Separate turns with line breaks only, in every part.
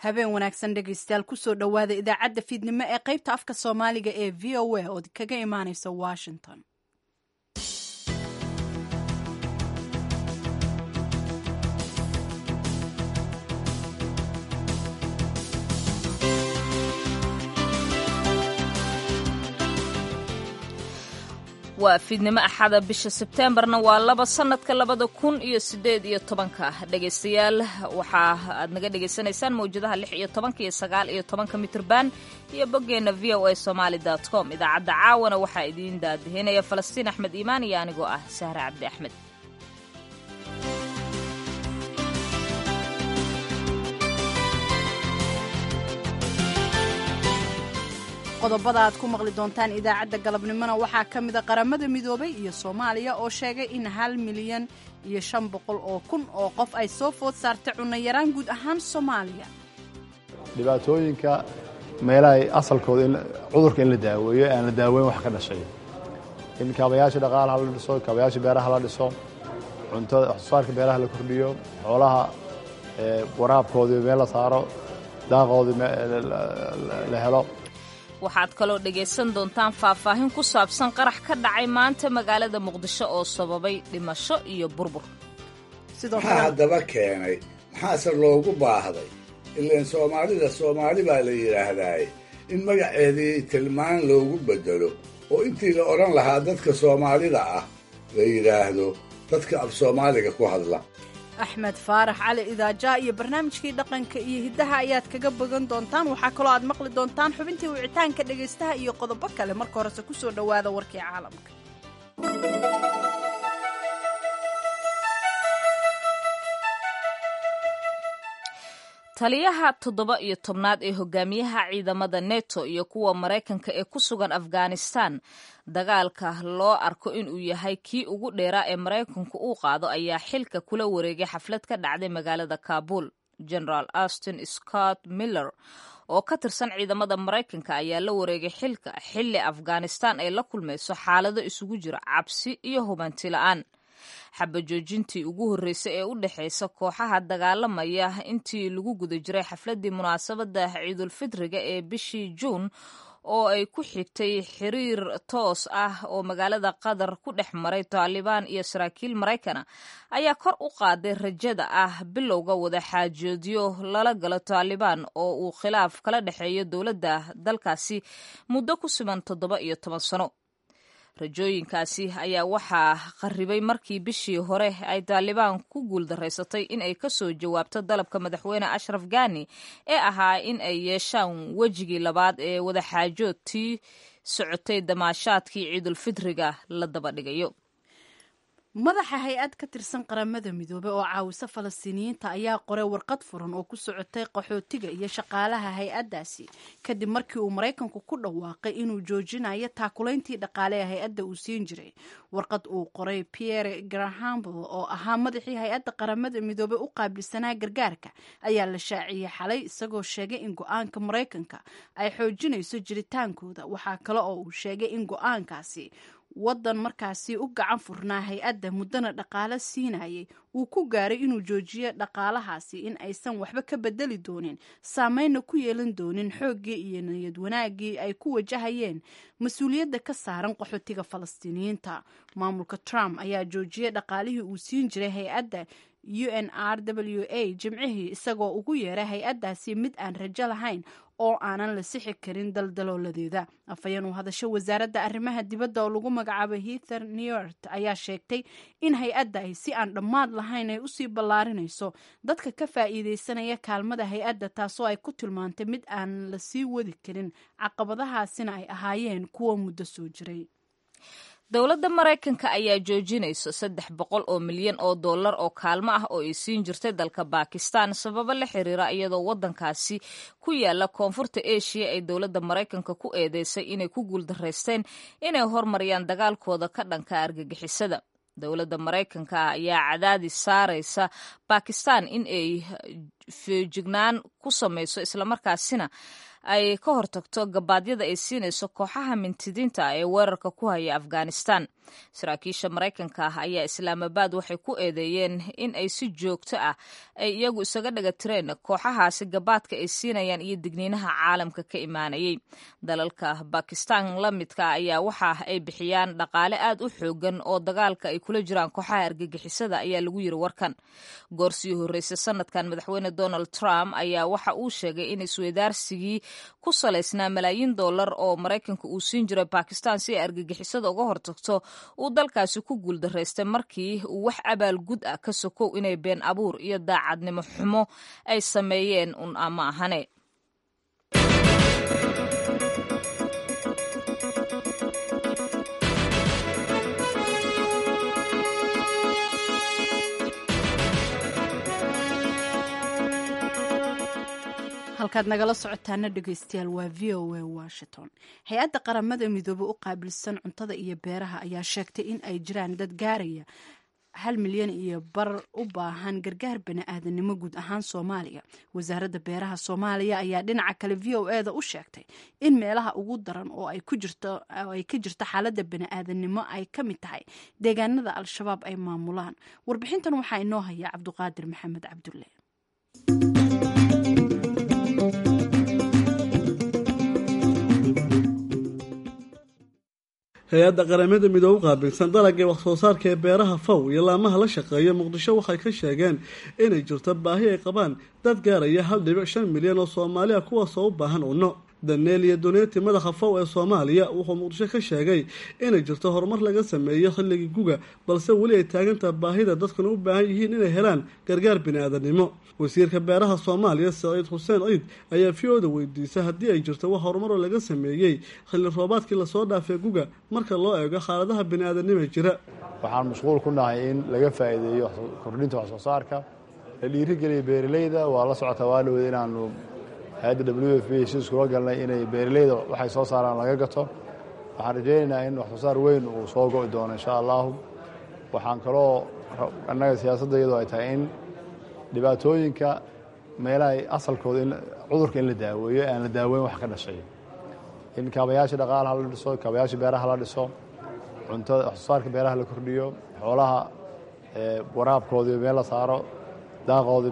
habeen wanaagsan dhegaystayaal kusoo dhowaada idaacadda fiidnimo ee qaybta afka soomaaliga ee v o a oo kaga imaaneysa washington
waa fiidnimo axada bisha sebteembarna waa laba sanadka labada kun iyo sideed iyo tobanka dhegaystayaal waxaa aad naga dhagaysanaysaan mawjadaha lix iyo tobanka iyo sagaal iyo tobanka mitrban iyo boggeenna v o a somaali dot com idaacadda caawana waxaa idiin daadihinaya falastiin axmed iimaan iyo anigoo ah sahre cabdi axmed
qodobada aad ku maqli doontaan idaacadda galabnimona waxaa ka mida qaramada midoobay iyo soomaaliya oo sheegay in hal milyan iyo shan boqol oo kun oo qof ay soo food saartay cunayaraan guud ahaan soomaaliya
dhibaatooyinka meelahay asalkooda cudurka in la daaweeyo aan la daaweyn wax ka dhashay in kaabayaasha dhaqaalaha la dhiso kaabayaasha beeraha la dhiso cuntada waxsoosaarka beeraha la kordhiyo xoolaha waraabkoodii meel la saaro daaqoodii la helo
waxaad kaloo dhegaysan doontaan faahfaahin ku saabsan qarax ka dhacay maanta magaalada muqdisho oo sababay dhimasho iyo burbur
maxaa haddaba keenay maxaase loogu baahday ilaan soomaalida soomaali baa la yidhaahdaaye in magaceedii tilmaan loogu beddelo oo intii la odhan lahaa dadka soomaalida ah la yidhaahdo dadka af soomaaliga ku hadla
axmed faarax cali idaajaa iyo barnaamijkii dhaqanka iyo hiddaha ayaad kaga bogan doontaan waxaa kaloo aad maqli doontaan xubintii wicitaanka dhegaystaha iyo qodobo kale marka horese ku soo dhowaada warkii caalamka
taliyaha toddoba iyo tobnaad ee hogaamiyaha ciidamada neto iyo kuwa maraykanka ee ku sugan afghanistan dagaalka loo arko inuu yahay kii ugu dheeraa ee maraykanku uu qaado ayaa xilka kula wareegay xaflad ka dhacday magaalada kabul generaal austin scott miller oo ka tirsan ciidamada maraykanka ayaa la wareegay xilka xilli afghanistan ay la kulmayso xaalado isugu jira cabsi iyo hubanti la-aan xabajoojintii ugu horreysay ee u dhexaysa kooxaha dagaalamaya intii lagu guda jiray xafladdii munaasabadda ciidulfitriga ee bishii juun oo ay ku xigtay xiriir toos ah oo magaalada qatar ku dhex maray taalibaan iyo saraakiil maraykana ayaa kor u qaaday rajada ah bilowga wada xaajoodyo lala galo taalibaan oo uu khilaaf kala dhexeeyo dowladda dalkaasi muddo ku sugan toddoba iyo toban sano rajooyinkaasi ayaa waxaa qarribay markii bishii hore ay taalibaan ku guuldaraysatay in ay ka soo jawaabto dalabka madaxweyne ashraf gani ee ahaa in ay yeeshaan wejigii labaad ee wadaxaajoodtii socotay damaashaadkii ciidulfitriga la daba dhigayo
madaxa hay-ad ka tirsan qaramada midoobey oo caawisa falastiiniyiinta ayaa qoray warqad furan oo ku socotay qaxootiga iyo shaqaalaha hay-addaasi kadib markii uu maraykanku ku dhawaaqay inuu joojinayo taakulayntii dhaqaale ee hay-adda uu siin jiray warqad uu qoray pierre grahambl oo ahaa madaxii hay-adda qaramada midoobey u qaabilsanaa gargaarka ayaa la shaaciyey xalay isagoo sheegay in go-aanka maraykanka ay xoojinayso jiritaankooda waxaa kale oo uu sheegay in go-aankaasi waddan markaasi u gacan furnaa hay-adda muddana dhaqaale siinayay uu ku gaaray inuu joojiyo dhaqaalahaasi in aysan waxba ka bedeli doonin saameynna ku yeelan doonin xooggii iyo niyad wanaaggii ay ku wajahayeen mas-uuliyadda ka saaran qaxootiga falastiiniyiinta maamulka trump ayaa joojiyay dhaqaalihii uu siin jiray hay-adda u n r w a jimcihii isagoo ugu yeeray hay-addaasi mid aan rajo lahayn oo aanan la sixi karin daldalooladeeda afhayeen uu hadasho wasaaradda arrimaha dibadda oo lagu magacaabay heather newart ayaa sheegtay in hay-adda ay si aan dhammaad lahayn ay usii ballaarinayso dadka ka faa'iideysanaya kaalmada hay-adda taasoo ay ku tilmaantay mid aan la sii wadi karin caqabadahaasina ay ahaayeen kuwa muddo soo jiray
dowladda maraykanka ayaa joojinayso saddex boqol oo milyan oo dollar oo kaalmo ah oo ay siin jirtay dalka bakistan sababo la xiriira iyadoo waddankaasi ku yaala koonfurta eshiya ay dowladda maraykanka ku eedeysay inay ku guuldaraysteen inay hormariyaan dagaalkooda ka dhanka argagixisada dowladda maraykanka ayaa cadaadis saaraysa bakistan in ay feejignaan ku samayso islamarkaasina ay ka hortagto gabaadyada ay siinayso kooxaha mintidiinta ah ee weerarka ku haya afghanistan saraakiisha maraykanka ah ayaa islaamabaad waxay ku eedeeyeen in ay si joogto ah ay iyagu isaga dhaga tireen kooxahaasi gabaadka ay siinayaan iyo digniinaha caalamka ka imaanayay dalalka bakistan la midka ayaa waxa ay bixiyaan dhaqaale aad u xoogan oo dagaalka ay kula jiraan kooxaha argagixisada ayaa lagu yiri warkan goorsii horreysay sanadkan madaxweyne donald trump ayaa waxa uu sheegay in isweydaarsigii ku salaysnaa malaayiin dollar oo maraykanka uu siin jiray bakistan si ay argagixisada uga hortagto uu dalkaasi ku guuldaraystay markii uu wax abaalgud ah ka sokow inay been abuur iyo daacadnimo xumo ay sameeyeen un ama ahane
halkaad nagala socotaana dhegeystayaal waa v o a washington hay-adda qaramada midoobe u qaabilsan cuntada iyo beeraha ayaa sheegtay in ay jiraan dad gaaraya hal milyan iyo bar u baahan gargaar bani-aadanimo guud ahaan soomaaliya wasaaradda beeraha soomaaliya ayaa dhinaca kale v o eda u sheegtay in meelaha ugu daran oo ay ka jirto xaaladda bani-aadanimo ay ka mid tahay deegaanada al-shabaab ay maamulaan warbixintan waxaa inoo haya cabduqaadir maxamed cabdulle
hay-adda qaramada midoobe u qaabilsan dalagga wax soo saarka ee beeraha faw iyo laamaha la shaqeeya muqdisho waxay ka sheegeen inay jirto baahi ay qabaan dad gaaraya hal dhibic shan milyan oo soomaaliya kuwaasoo u baahan cunno daneel iyo duneeti madaxa faw ee soomaaliya wuxuu muqdisho ka sheegay inay jirto horumar laga sameeyo xilligii guga balse weli ay taagantaha baahida dadkuna u baahan yihiin inay helaan gargaar bini-aadanimo wasiirka beeraha soomaaliya saciid xuseen ciid ayaa v o da weydiisay haddii ay jirto wax horumaroo laga sameeyey xilli roobaadkii lasoo dhaafay guga marka loo eego xaaladaha bini-aadanima jira
waxaan mashquul ku nahay in laga faa'iideeyo kordhinta wax soo saarka la dhiirigeliya beeraleyda waa la socotaa waa dhowda inaanu hay-adda w f b heshiis kula galnay inay beeraleyda waxay soo saaraan laga gato waxaan rajaynaynaa in wax soo saar weyn uu soo go'i doono insha allahu waxaan kaloo annaga siyaasadda iyadoo ay tahay in dhibaatooyinka meelaha asalkooda cudurka in la daaweeyo aan la daaweyn wax ka dhashay in kaabayaasha dhaqaalaha la dhiso kaabayaasha beeraha la dhiso cuntada wax soo saarka beeraha la kordhiyo xoolaha waraabkoodii meel la saaro daaqoodii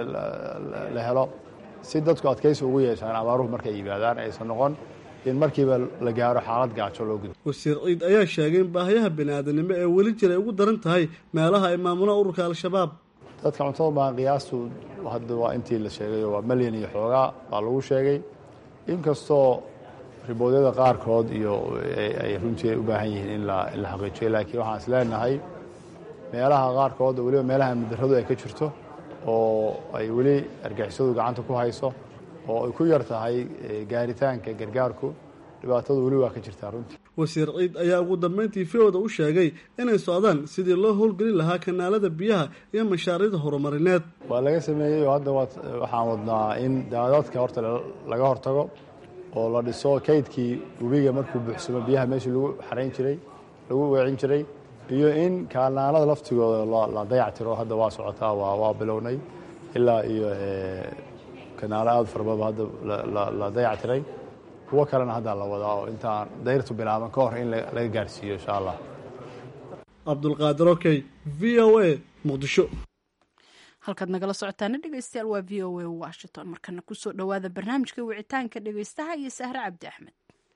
la helo si dadku adkaysi ugu yeeshaan abaaruhu markay yimaadaan aysan noqon in markiiba la gaaro xaalad gaajo loo gudo
wasiir ciid ayaa sheegay in baahiyaha bini-aadanimo ee weli jira ay ugu daran tahay meelaha ay maamulaan ururka al-shabaab
dadka cuntada baan qiyaastu hadda waa intii la sheegay waa malyan iyo xoogaa baa lagu sheegay inkastoo riboodyada qaarkood iyo ay runtii u baahan yihiin in la xaqiijiyo laakiin waxaan is leenahay meelaha qaarkood weliba meelaha amnidarradu ay ka jirto oo ay weli argixisadu gacanta ku hayso oo ay ku yar tahay gaaritaanka gargaarku dhibaatadu weli waa ka jirtaa runtii
wasiir ciid ayaa ugu dambeyntii v-oda u sheegay inay socdaan sidii loo howlgelin lahaa kanaalada biyaha iyo mashaariicda horumarineed
waa laga sameeyey oo hadda waxaan wadnaa in daadadka horta laga hortago oo la dhiso kaydkii webiga markuu buuxsamo biyaha meeshii lagu xarayn jiray lagu weecin jiray iyo in kaalnaanada laftigooda la dayactiro hadda waa socotaa waa bilownay ilaa iyo kanaalo aada farbaba hadda la dayactiray kuwo kalena haddaa la wadaa oo intaan dayrtu bilaaban ka hor in laga gaarsiiyo insha allah
cabdulqaadir okey v o a muqdisho
halkaad nagala socotaana dhegeystayaal waa v o a washington markana kusoo dhowaada barnaamijka wicitaanka dhegeystaha iyo sahre cabdi axmed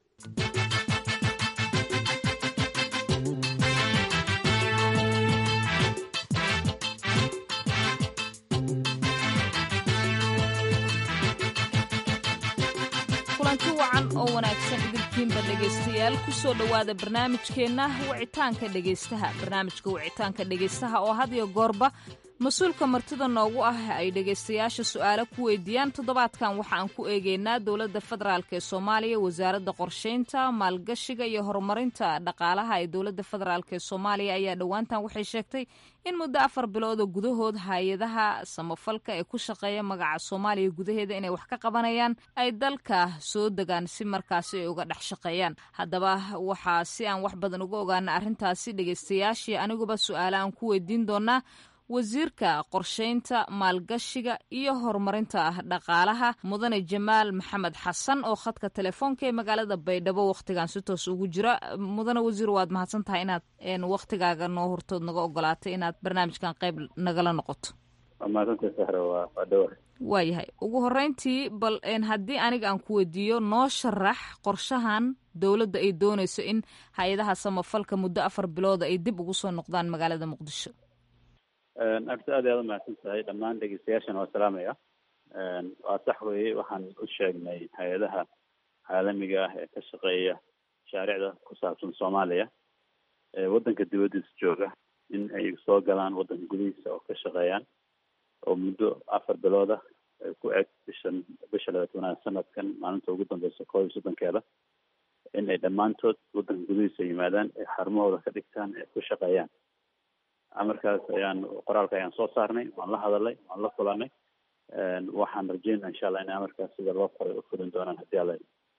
kulanti wacan oo wanaagsan idinkiinba dhegaystayaal kusoo dhowaada barnaamijkeenna wicitaanka dhegaystaha barnaamijka wicitaanka dhegaystaha oo had iyo goorba mas-uulka martida noogu ah ay dhegaystayaasha su-aalo ku weydiiyaan toddobaadkan waxa aan ku eegeynaa dowladda federaalk ee soomaaliya wasaaradda qorsheynta maalgashiga iyo horumarinta dhaqaalaha ee dowladda federaalk ee soomaaliya ayaa dhowaantan waxay sheegtay in muddo afar bilooda gudahood hay-adaha samafalka ee ku shaqeeya magaca soomaaliya gudaheeda inay wax ka qabanayaan ay dalka soo degaan si markaasi ay uga dhex shaqeeyaan haddaba waxaa si aan wax badan uga ogaana arrintaasi dhegaystayaashii aniguba su-aale aan ku weydiin doonaa wasiirka qorsheynta maalgashiga iyo horumarinta dhaqaalaha mudane jamaal maxamed xasan oo khadka telefoonka ee magaalada baydhabo wakhtigan si toos ugu jira mudane wasiir waad mahadsan tahay inaad wakhtigaaga noo hortood naga ogolaatay inaad barnaamijkan qayb nagala noqoto waayahay ugu horeyntii bal haddii aniga aan ku weydiiyo noo sharax qorshahan dowladda ay doonayso in hay-adaha samafalka muddo afar bilooda ay dib ugu soo noqdaan magaalada muqdisho
abta aad aad umahadsan tahay dhammaan dhegeystayaashana waa salaamaya waa sax weeye waxaan u sheegnay hay-adaha caalamiga ah ee ka shaqeeya mashaariicda ku saabsan soomaaliya ee waddanka dibaddiisa jooga in ay soo galaan waddanka gudihiisa oo ka shaqeeyaan oo muddo afar bilooda ku eg bishan bisha labaatanaad sanadkan maalinta ugu dambeysa koob iyo soddonkeeda in ay dhammaantood waddanka gudihiisa yimaadaan ee xarumahooda ka dhigtaan ee ku shaqeeyaan amarkaas ayaan qoraalka ayaan soo saarnay waan la hadalay waan la kulanay waxaan rajeynaa insha allah in amarkaas sida loo qoray u fulin doonaan haddii alla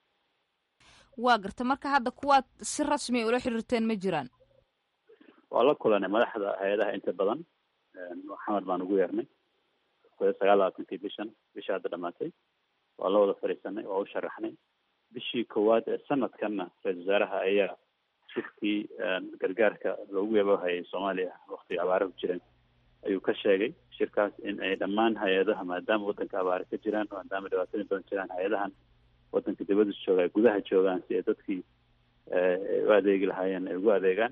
waa garta marka hadda kuwaad si rasmi ula xiriirteen ma jiraan
waa la kulanay madaxda hay-adaha inta badan maxamed baan ugu yeernay sagaal labaatankii bishan bisha hadda dhamaatay waa la wada fadhiisanay waa u sharaxnay bishii koowaad ee sanadkanna ra-isul wasaaraha ayaa shirkii gargaarka loogu yabahayay soomaaliya waktiga abaara ku jireen ayuu ka sheegay shirkaas in ay dhammaan hay-adaha maadaama waddanka abaare ka jiraan maadaama dhibaatooyin badan jiraan hay-adahan waddanka dibadda jooga ay gudaha joogaan si ay dadkii u adeegi lahaayeen ay ugu adeegaan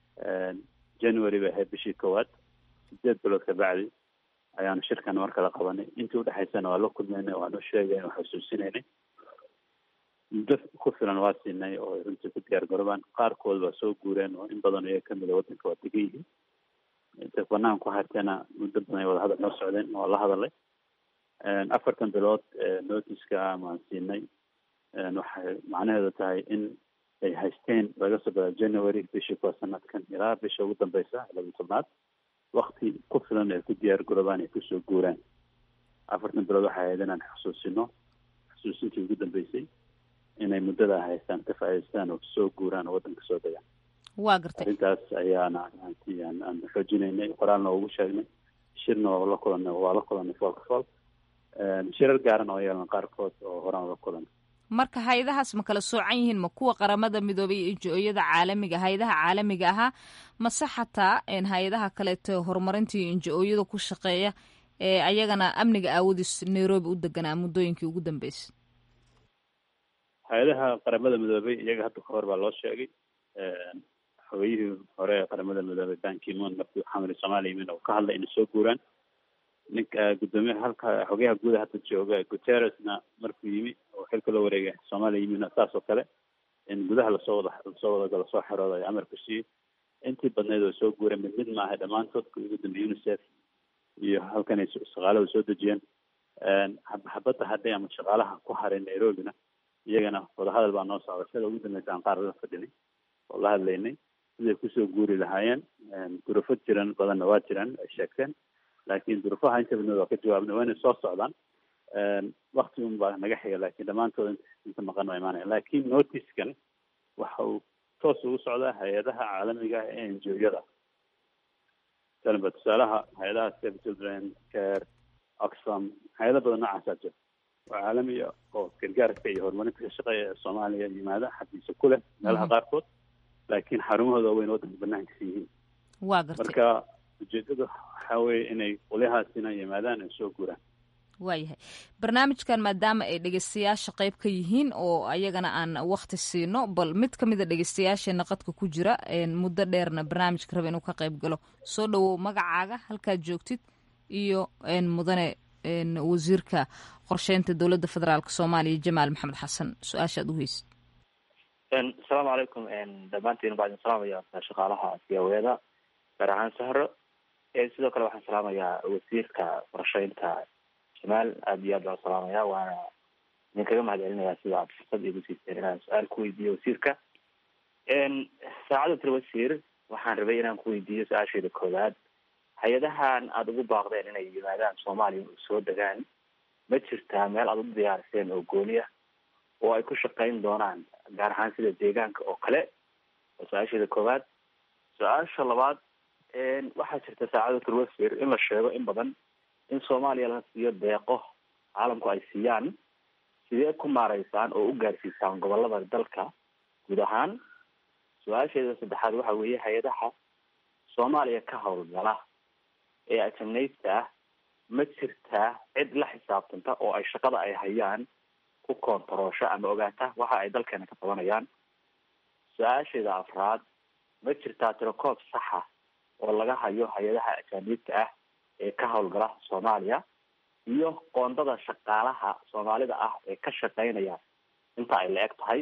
january bay ahayd bishii koowaad sideed bilood ka bacdi ayaanu shirkan mar kala qabanay intii udhexaysana waa la kulmaynay waanu sheegay waa xusuusinaynay muddo ku filan waa siinay oo ay runtii ku diyaar garoobaan qaarkood waa soo guureen oo in badan iyaga kamid a waddanka waa degan yihiin inta banaan ku harteena muddo badan ay wada hadal noo socdeen waa la hadalay afartan bilood notiska maan siinay waxay macnaheedu tahay in ay haysteen laga soo bila january bishii kuwa sanadkan ilaa bisha ugu dambeysa laba tobnaad wakti ku filan ay ku diyaar garoobaan ay kusoo guuraan afartan bilood waxay ahayd inaan xusuusino xusuusintii ugu dambeysay inay muddada haystaan ka faa'idaystaan oo soo guuraan oo waddanka soo degaan
waa gartay
arrintaas ayaana aan xoojinaynay qoraalna ugu sheegnay shirna waa la kulanay waa la kulanay foolka fool shirar gaaran oo yeelan qaarkood oo horaan la kulanay
marka hay-adahaas ma kala soocan yihiin ma kuwa qaramada midoobay iyo injo-yada caalamiga hay-adaha caalamiga ahaa mase xataa hay-adaha kaleeto horumarinta iyo injo-yada ku shaqeeya ee ayagana amniga aawadiis nairobi u deganaa muddooyinkii ugu dambeysay
hay-adaha qaramada midoobay iyaga hadda kahor baa loo sheegay xogeyihii hore ee qaramada midoobay bankimon markii xamari soomaaliya yimin oo ka hadlay inay soo guuraan ninka guddoomiyaha halka xogeyaha guuda hadda jooga guterresna markuu yimi oo xilka loo wareegay soomaaliya yimina saas oo kale in gudaha lasoo wada lasoo wada lasoo xerooda ay amarku siiyey intii badneyd oo soo guureen mid mid maaha dhammaantood ugu dambeeyey unicef iyo halkan ay shaqaalada soo dejiyeen xabadda hadday ama shaqaalaha ku haray nairobina iyagana wadahadal baa noo socda sida ugu dambeysa aan qaar la fadhinay oo la hadlaynay siday kusoo guuri lahaayeen durufo jiran badanna waa jiraan ay sheegteen laakiin durufaha inta badneed waa ka jawaabnay waa inay soo socdaan wakti un baa naga xiga laakiin dhammaantood inta maqan waa imaanaya laakiin noticekan waxa uu toos ugu socdaa hay-adaha caalamiga ah ee enjoyada talba tusaalaha hay-adaha save children care oxfam hay-ado badan noocaasaa jira oo caalamiya oo gargaarka iyo horumarinta ka shaqeeya ee soomaaliya yimaada xafiisa ku leh meelaha qaarkood laakiin xarumahooda waaweyn waddanka banaankiisa yihiin
waa gartay
marka ujeedada waxaa weeye inay qolyahaasina yimaadaan ay soo guuraan
waayahay barnaamijkan maadaama ay dhegeystayaasha qayb ka yihiin oo ayagana aan wakti siino bal mid ka mid a dhegeystayaasheena qadka ku jira muddo dheerna barnaamijka raba inuu ka qayb galo soo dhawow magacaaga halkaad joogtid iyo mudane wasiirka qorsheynta dowladda federaalk soomaaliya jamaal maxamed xasan su-aashaad u heysid
asalaamu calaykum dhammaantiin baa idin salaamaya shaqaalaha siyaawada gaar ahaan sahro sidoo kale waxaan salaamayaa wasiirka qorsheynta jamaal aada iyo aad baan salaamaya waana idin kaga mahad celinaya sida aad fursad igu siiseen inaan su-aal ku weydiiyo wasiirka saacada tiri wasiir waxaan rabay inaan ku weydiiyo su-aasheeda koowaad hay-adahan aada ugu baaqdeen inay yimaadaan soomaaliya oo soo degaan ma jirtaa meel aada u diyaariseen oo gooni ah oo ay ku shaqeyn doonaan gaar ahaan sida deegaanka oo kale oo su-aasheeda koowaad su-aasha labaad waxaa jirta saacada turwasir in la sheego in badan in soomaaliya la siiyo deeqo caalamku ay siiyaan sidee ku maareysaan oo u gaarsiisaan gobolada dalka guud ahaan su-aasheeda saddexaad waxa weeye hay-adaha soomaaliya ka howlgala ee ajamnaysta ah ma jirtaa cid la xisaabtanta oo ay shaqada ay hayaan ku koontaroosho ama ogaata waxa ay dalkeena ka qabanayaan su-aasheeda afraad ma jirtaa tirakoob saxa oo laga hayo hay-adaha ajaaniibta ah ee ka howlgala soomaaliya iyo qoondada shaqaalaha soomaalida ah ee ka shaqeynaya inta ay la eg tahay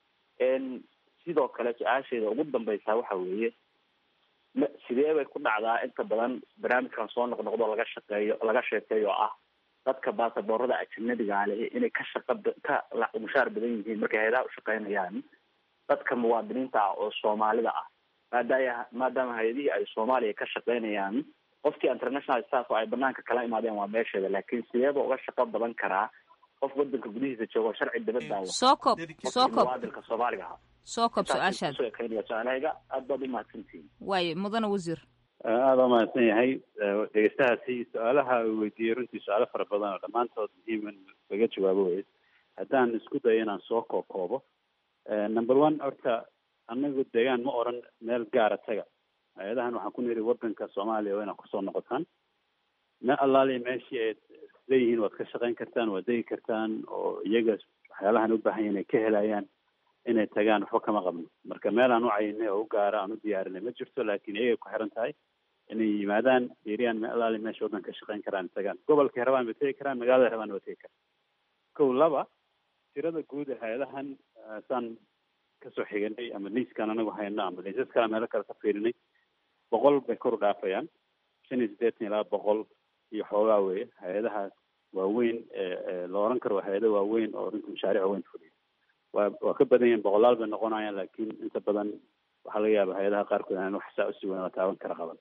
sidoo kale su-aasheeda ugu dambeysa waxa weeye ma sidee bay ku dhacdaa inta badan barnaamijkan soo noqnoqdo laga shaqeeyo laga sheekeeyo oo ah dadka baasaboorada ajanabiga leh inay ka shaqa ka mushaar badan yihiin markay hay-adaha ushaqeynayaan dadka muwaadiniinta ah oo soomaalida ah maadaaya maadaama hay-adihii ay soomaaliya ka shaqeynayaan qofkii international staff oo ay banaanka kala imaadeen waa meesheeda laakiin sideeba uga shaqo badan karaa qof wadanka gudihiisa joogo sharci dabadaawa
soo koob soo koob
muwaadinka soomaaliga ah
soo koob su-aashaad
kusoo ekeynaya su-aalahayga aad baad umahadsantihiin
waaye mudane wasiir
aada waa mahadsan yahay dhegeystahaasi su-aalaha uu weydiiyey runtii su-aalo fara badan oo dhammaantood muhiim in laga jawaabo wey haddaan isku dayo inaan soo kookoobo number one horta anagu deegaan ma oran meel gaara taga hay-adahan waxaan ku niri wadanka soomaaliya waa inaad kusoo noqotaan me allaaliya meeshii aad leeyihiin waad ka shaqeyn kartaan waad degi kartaan oo iyaga waxyaalahan u baahan yahin ay ka helayaan inay tagaan waxba kama qabno marka meel aan u cayinay oo u gaara aan u diyaarinay ma jirto laakiin iyagay ku xiran tahay inay yimaadaan fiiriyaan me allaaliya meesha waddanka ka shaqeyn karaan tagaan gobolkay rabaan bay tegi karaan magaalada rabaan waa tegi karaan kow laba tirada guud ee hay-adahan saan kasoo xiganay ama liiskan anagu hayno ama liisas kale meelo kale ka fiirinay boqol bay kor u dhaafayaan shan iyo siddeetan ilaa boqol iyo xoogaa weye hay-adaha waaweyn la oran karo waa hay-ada waaweyn oo runtii mashaariic waaweyn fuliya waa waa ka badan yihin boqolaal bay noqonayaan laakiin inta badan waxaa laga yaaba hay-adaha qaarkood aan wax saa usii weyn la taaban kara qaban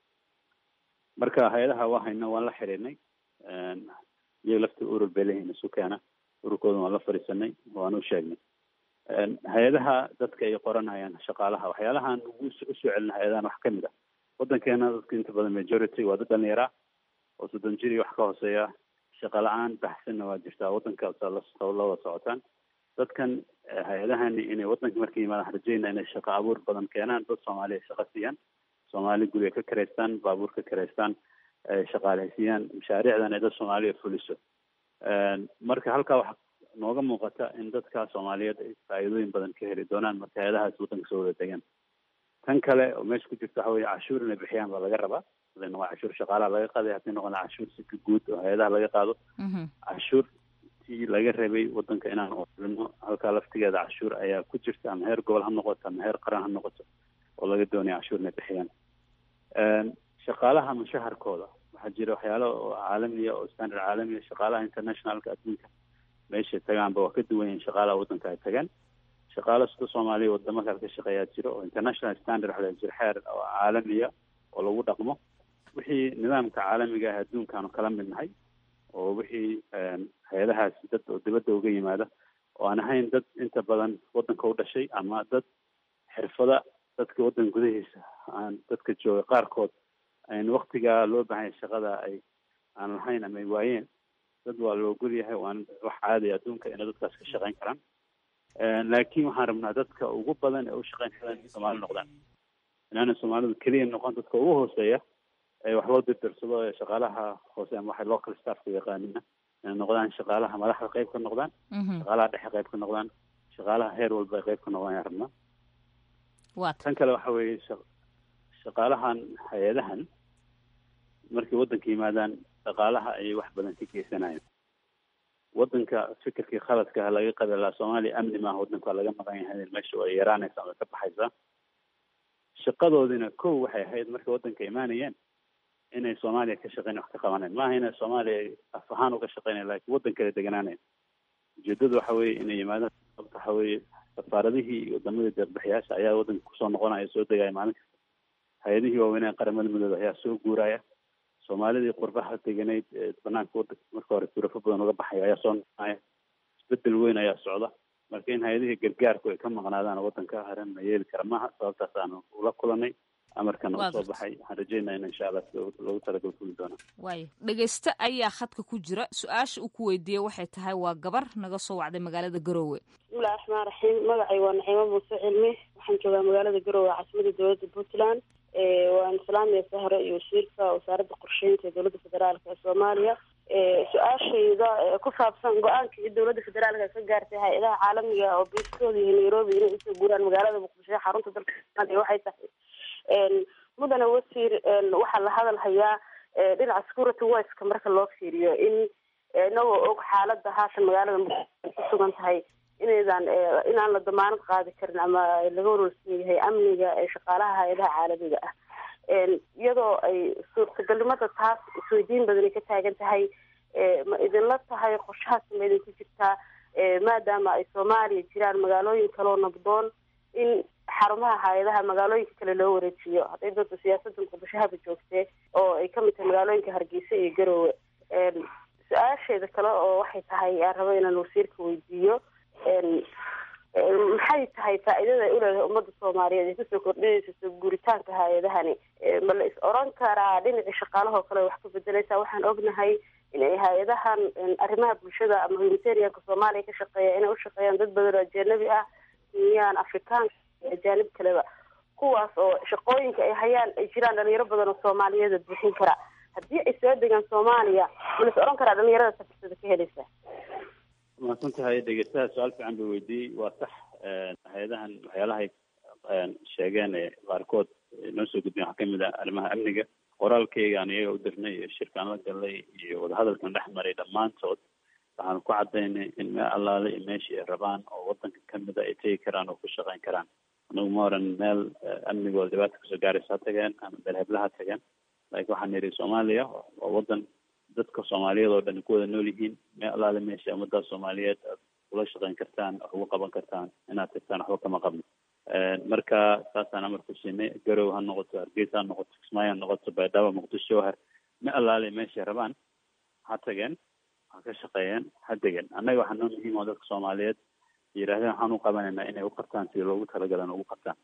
marka hay-adaha waa hayno waan la xiriirnay iyaga lafta urur bay leeyihin isu keena ururkooda waan la fadhiisanay waan u sheegnay hay-adaha dadka ay qoranayaan shaqaalaha waxyaalahaan ugu usoo celina hay-adahan wax kamid ah wadankeena dadka inta badan majority waa dad dhalinyara oo soddon jir iyo wax ka hooseeya shaqa la-aan baxsanna waa jirtaa wadanka la wada socotaan dadkan hay-adahani inay wadanka markay yimaadaan rajeyna inay shaqo abuur badan keenaan dad soomaaliya shaqa siiyaan soomaali guriga ka kareystaan baabuur ka kareystaan shaqaaleysiiyaan mashaariicdan ay dad soomaaliya fuliso marka halkaa waxa nooga muuqata in dadka soomaaliyeed ay faa'iidooyin badan ka heli doonaan marka hay-adahaas waddanka soo wada degaan tan kale oo meesha ku jirta waxa weye cashuur inay bixiyaan baa laga rabaa haday noqon cashuur shaqaalaha laga qaaday haddii noqon cashuur sika guud oo hay-adaha laga qaado cashuurtii laga rabay waddanka inaan oolino halkaa laftigeeda cashuur ayaa ku jirta ama heer gobol ha noqoto ama heer qaran ha noqoto oo laga doonaya cashuur inay bixiyaan shaqaalaha mushaharkooda waxaa jira waxyaalo oo caalamiya oo standard caalamiya shaqaalaha internationalka adduunka meeshay tagaanba waa ka duwan yihin shaqaalaha waddanka ay tagaan shaqaalo sida soomaaliya wadamo kale ka shaqeeyaa jiro oo international standard waxa la jira xeer oo caalamiya oo lagu dhaqmo wixii nidaamka caalamiga ah adduunkaanu kala mid nahay oo wixii hay-adahaas dad oo dibadda uga yimaada oo aan ahayn dad inta badan waddanka u dhashay ama dad xirfada dadka waddan gudahiisa aan dadka jooga qaarkood ayn waktigaa loo baahanya shaqada ay aan lahayn ama ay waayeen dad waa la ogol yahay waan wax caadiya adduunka inay dadkaas ka shaqeyn karaan laakiin waxaan rabnaa dadka ugu badan ee u shaqeyn karaan in soomaali noqdaan inaana soomaalidu keliya noqon dadka ugu hooseeya ee wax loo dirdirsado ee shaqaalaha hoose ama waxay local staffka yaqaanina inay noqdaan shaqaalaha madaxda qayb ka noqdaan shaqaalaha dhexe qayb ka noqdaan shaqaalaha heer walba ay qayb ka noqdaan ayaan rabnaa tan kale waxa weeye shaqaalahan hay-adahan markay waddanka yimaadaan dhaqaalaha ayay wax badan ka geysanayaan waddanka fikirkii khaladka laga qabi lahaa soomaaliya amni maaha waddanka waa laga maqan yahay meesha ay yaraanaysa ama ka baxaysaa shaqadoodina kow waxay ahayd markay waddanka imaanayeen inay soomaaliya ka shaqeyn wax ka qabanayn maaha inay soomaaliya af ahaan uga shaqeynayan lakin waddan kale deganaanayn ujeedadu waxa weeye inay yimaadaan sababta waxa weeye safaaradihii iyo wadamadii deeqbixiyaasha ayaa waddanka kusoo noqonaya soo degaya maalin kasta hay-adihii waaweynaa qaramada midooda ayaa soo guuraya soomaalidii qurbaha deganayd ee banaanka wadanka marka hore turafo badan uga baxaya ayaa soo noqonaya isbedel weyn ayaa socda marka in hay-adihii gargaarku ay ka maqnaadaan waddanka haran ma yeeli kara maaha sababtaas aanu ula kulanay amarkana uu soo baxay waxaan rajeynaya in insha allah sida loogu talagal fuli doona
waayo dhegeyste ayaa khadka ku jira su-aasha uu ku weydiiyey waxay tahay waa gabar naga soo wacday magaalada garoowe
bismillahi raxmaan raxiim magacay waa naciimo muuse cilmi waxaan joogaa magaalada garoowe caasimada dowladda puntland waan islaamiya sahre iyo wasiirka wasaaradda qorsheynta ee dowladda federaalka ee soomaaliya su-aashayda ku saabsan go-aankii dowladda federaalka ka gaartay hay-adaha caalamiga oo biiskooda iyo nairobi inay usoo guuraan magaalada muqdisho ee xarunta dalka soomaaliya waxay tahay mudane wasiir waxaa la hadal hayaa dhinaca security wiska marka loo fiiriyo in inagoo og xaalada haatan magaalada muqdisho ku sugan tahay inaydan inaan la damaanad qaadi karin ama laga warwarsan yahay amniga ee shaqaalaha hay-adaha caalamiga ah iyadoo ay suurtagalnimada taas isweydiin badan ay ka taagan tahay ma idinla tahay qorshahaas ma idinku jirtaa maadaama ay soomaaliya jiraan magaalooyin kaloo nabdoon in xarumaha hay-adaha magaalooyinka kale loo wareejiyo hadday doonto siyaasada muqdisho haba joogtee oo ay kamid tahay magaalooyinka hargeysa iyo garoowe su-aasheeda kale oo waxay tahay aan rabo inaan wasiirka weydiiyo maxay tahay faa-iidada ay uleedahay ummadda soomaaliyeed ay kusoo kordhinaysa soo guuritaanka hay-adahani ma la is oran karaa dhinacii shaqaalahoo kale wax ka bedeleysa waxaan ognahay inay hay-adahan arrimaha bulshada ama humanitarianka soomaaliya ka shaqeeya inay ushaqeeyaan dad badan oo ajanabi ah kenyaan afrikaanka iyo ajaanib kaleba kuwaas oo shaqooyinka ay hayaan ay jiraan dhalinyaro badan oo soomaaliyeeda buuxin kara haddii ay soo degaan soomaaliya ma la is oran karaa dhalinyarada safirsada ka helaysa
mahadsan tahay dhegeystaha su-aal fiican buu weydiiyey waa sax hay-adahan waxyaalahay sheegeen ee qaarkood noo soo gudbeen waxaa kamid ah arrimaha amniga qoraalkeygaan iyaga u dirnay iyo shirkaan la galnay iyo wadahadalkan dhex maray dhammaantood waxaanu ku cadaynay in meel allaale iyo meeshii ay rabaan oo wadanka kamid a ay tegi karaan oo ku shaqeyn karaan anagu ma oran meel amnigooda dhibaata kasoo gaaraysa ha tageen ama meel heblaha tageen laakiin waxaan yidhi soomaaliya waa wadan dadka soomaaliyeed oo dhan ku wada nool yihiin meel allaale meesha ummadda soomaaliyeed aad kula shaqeyn kartaan wax ugu qaban kartaan inaad tagtaan waxba kama qabno marka saasaan amar ku siinay garow ha noqoto hargeysa ha noqoto kismaayo ha noqoto baydhabo muqdisho har meel allaale meeshay rabaan ha tageen ha ka shaqeeyeen ha degeen annaga waxaa noo muhiim oo dadka soomaaliyeed yidhahdeen waxaan u qabanaynaa inay u qabtaan sidii loogu talagalan ugu qabtaan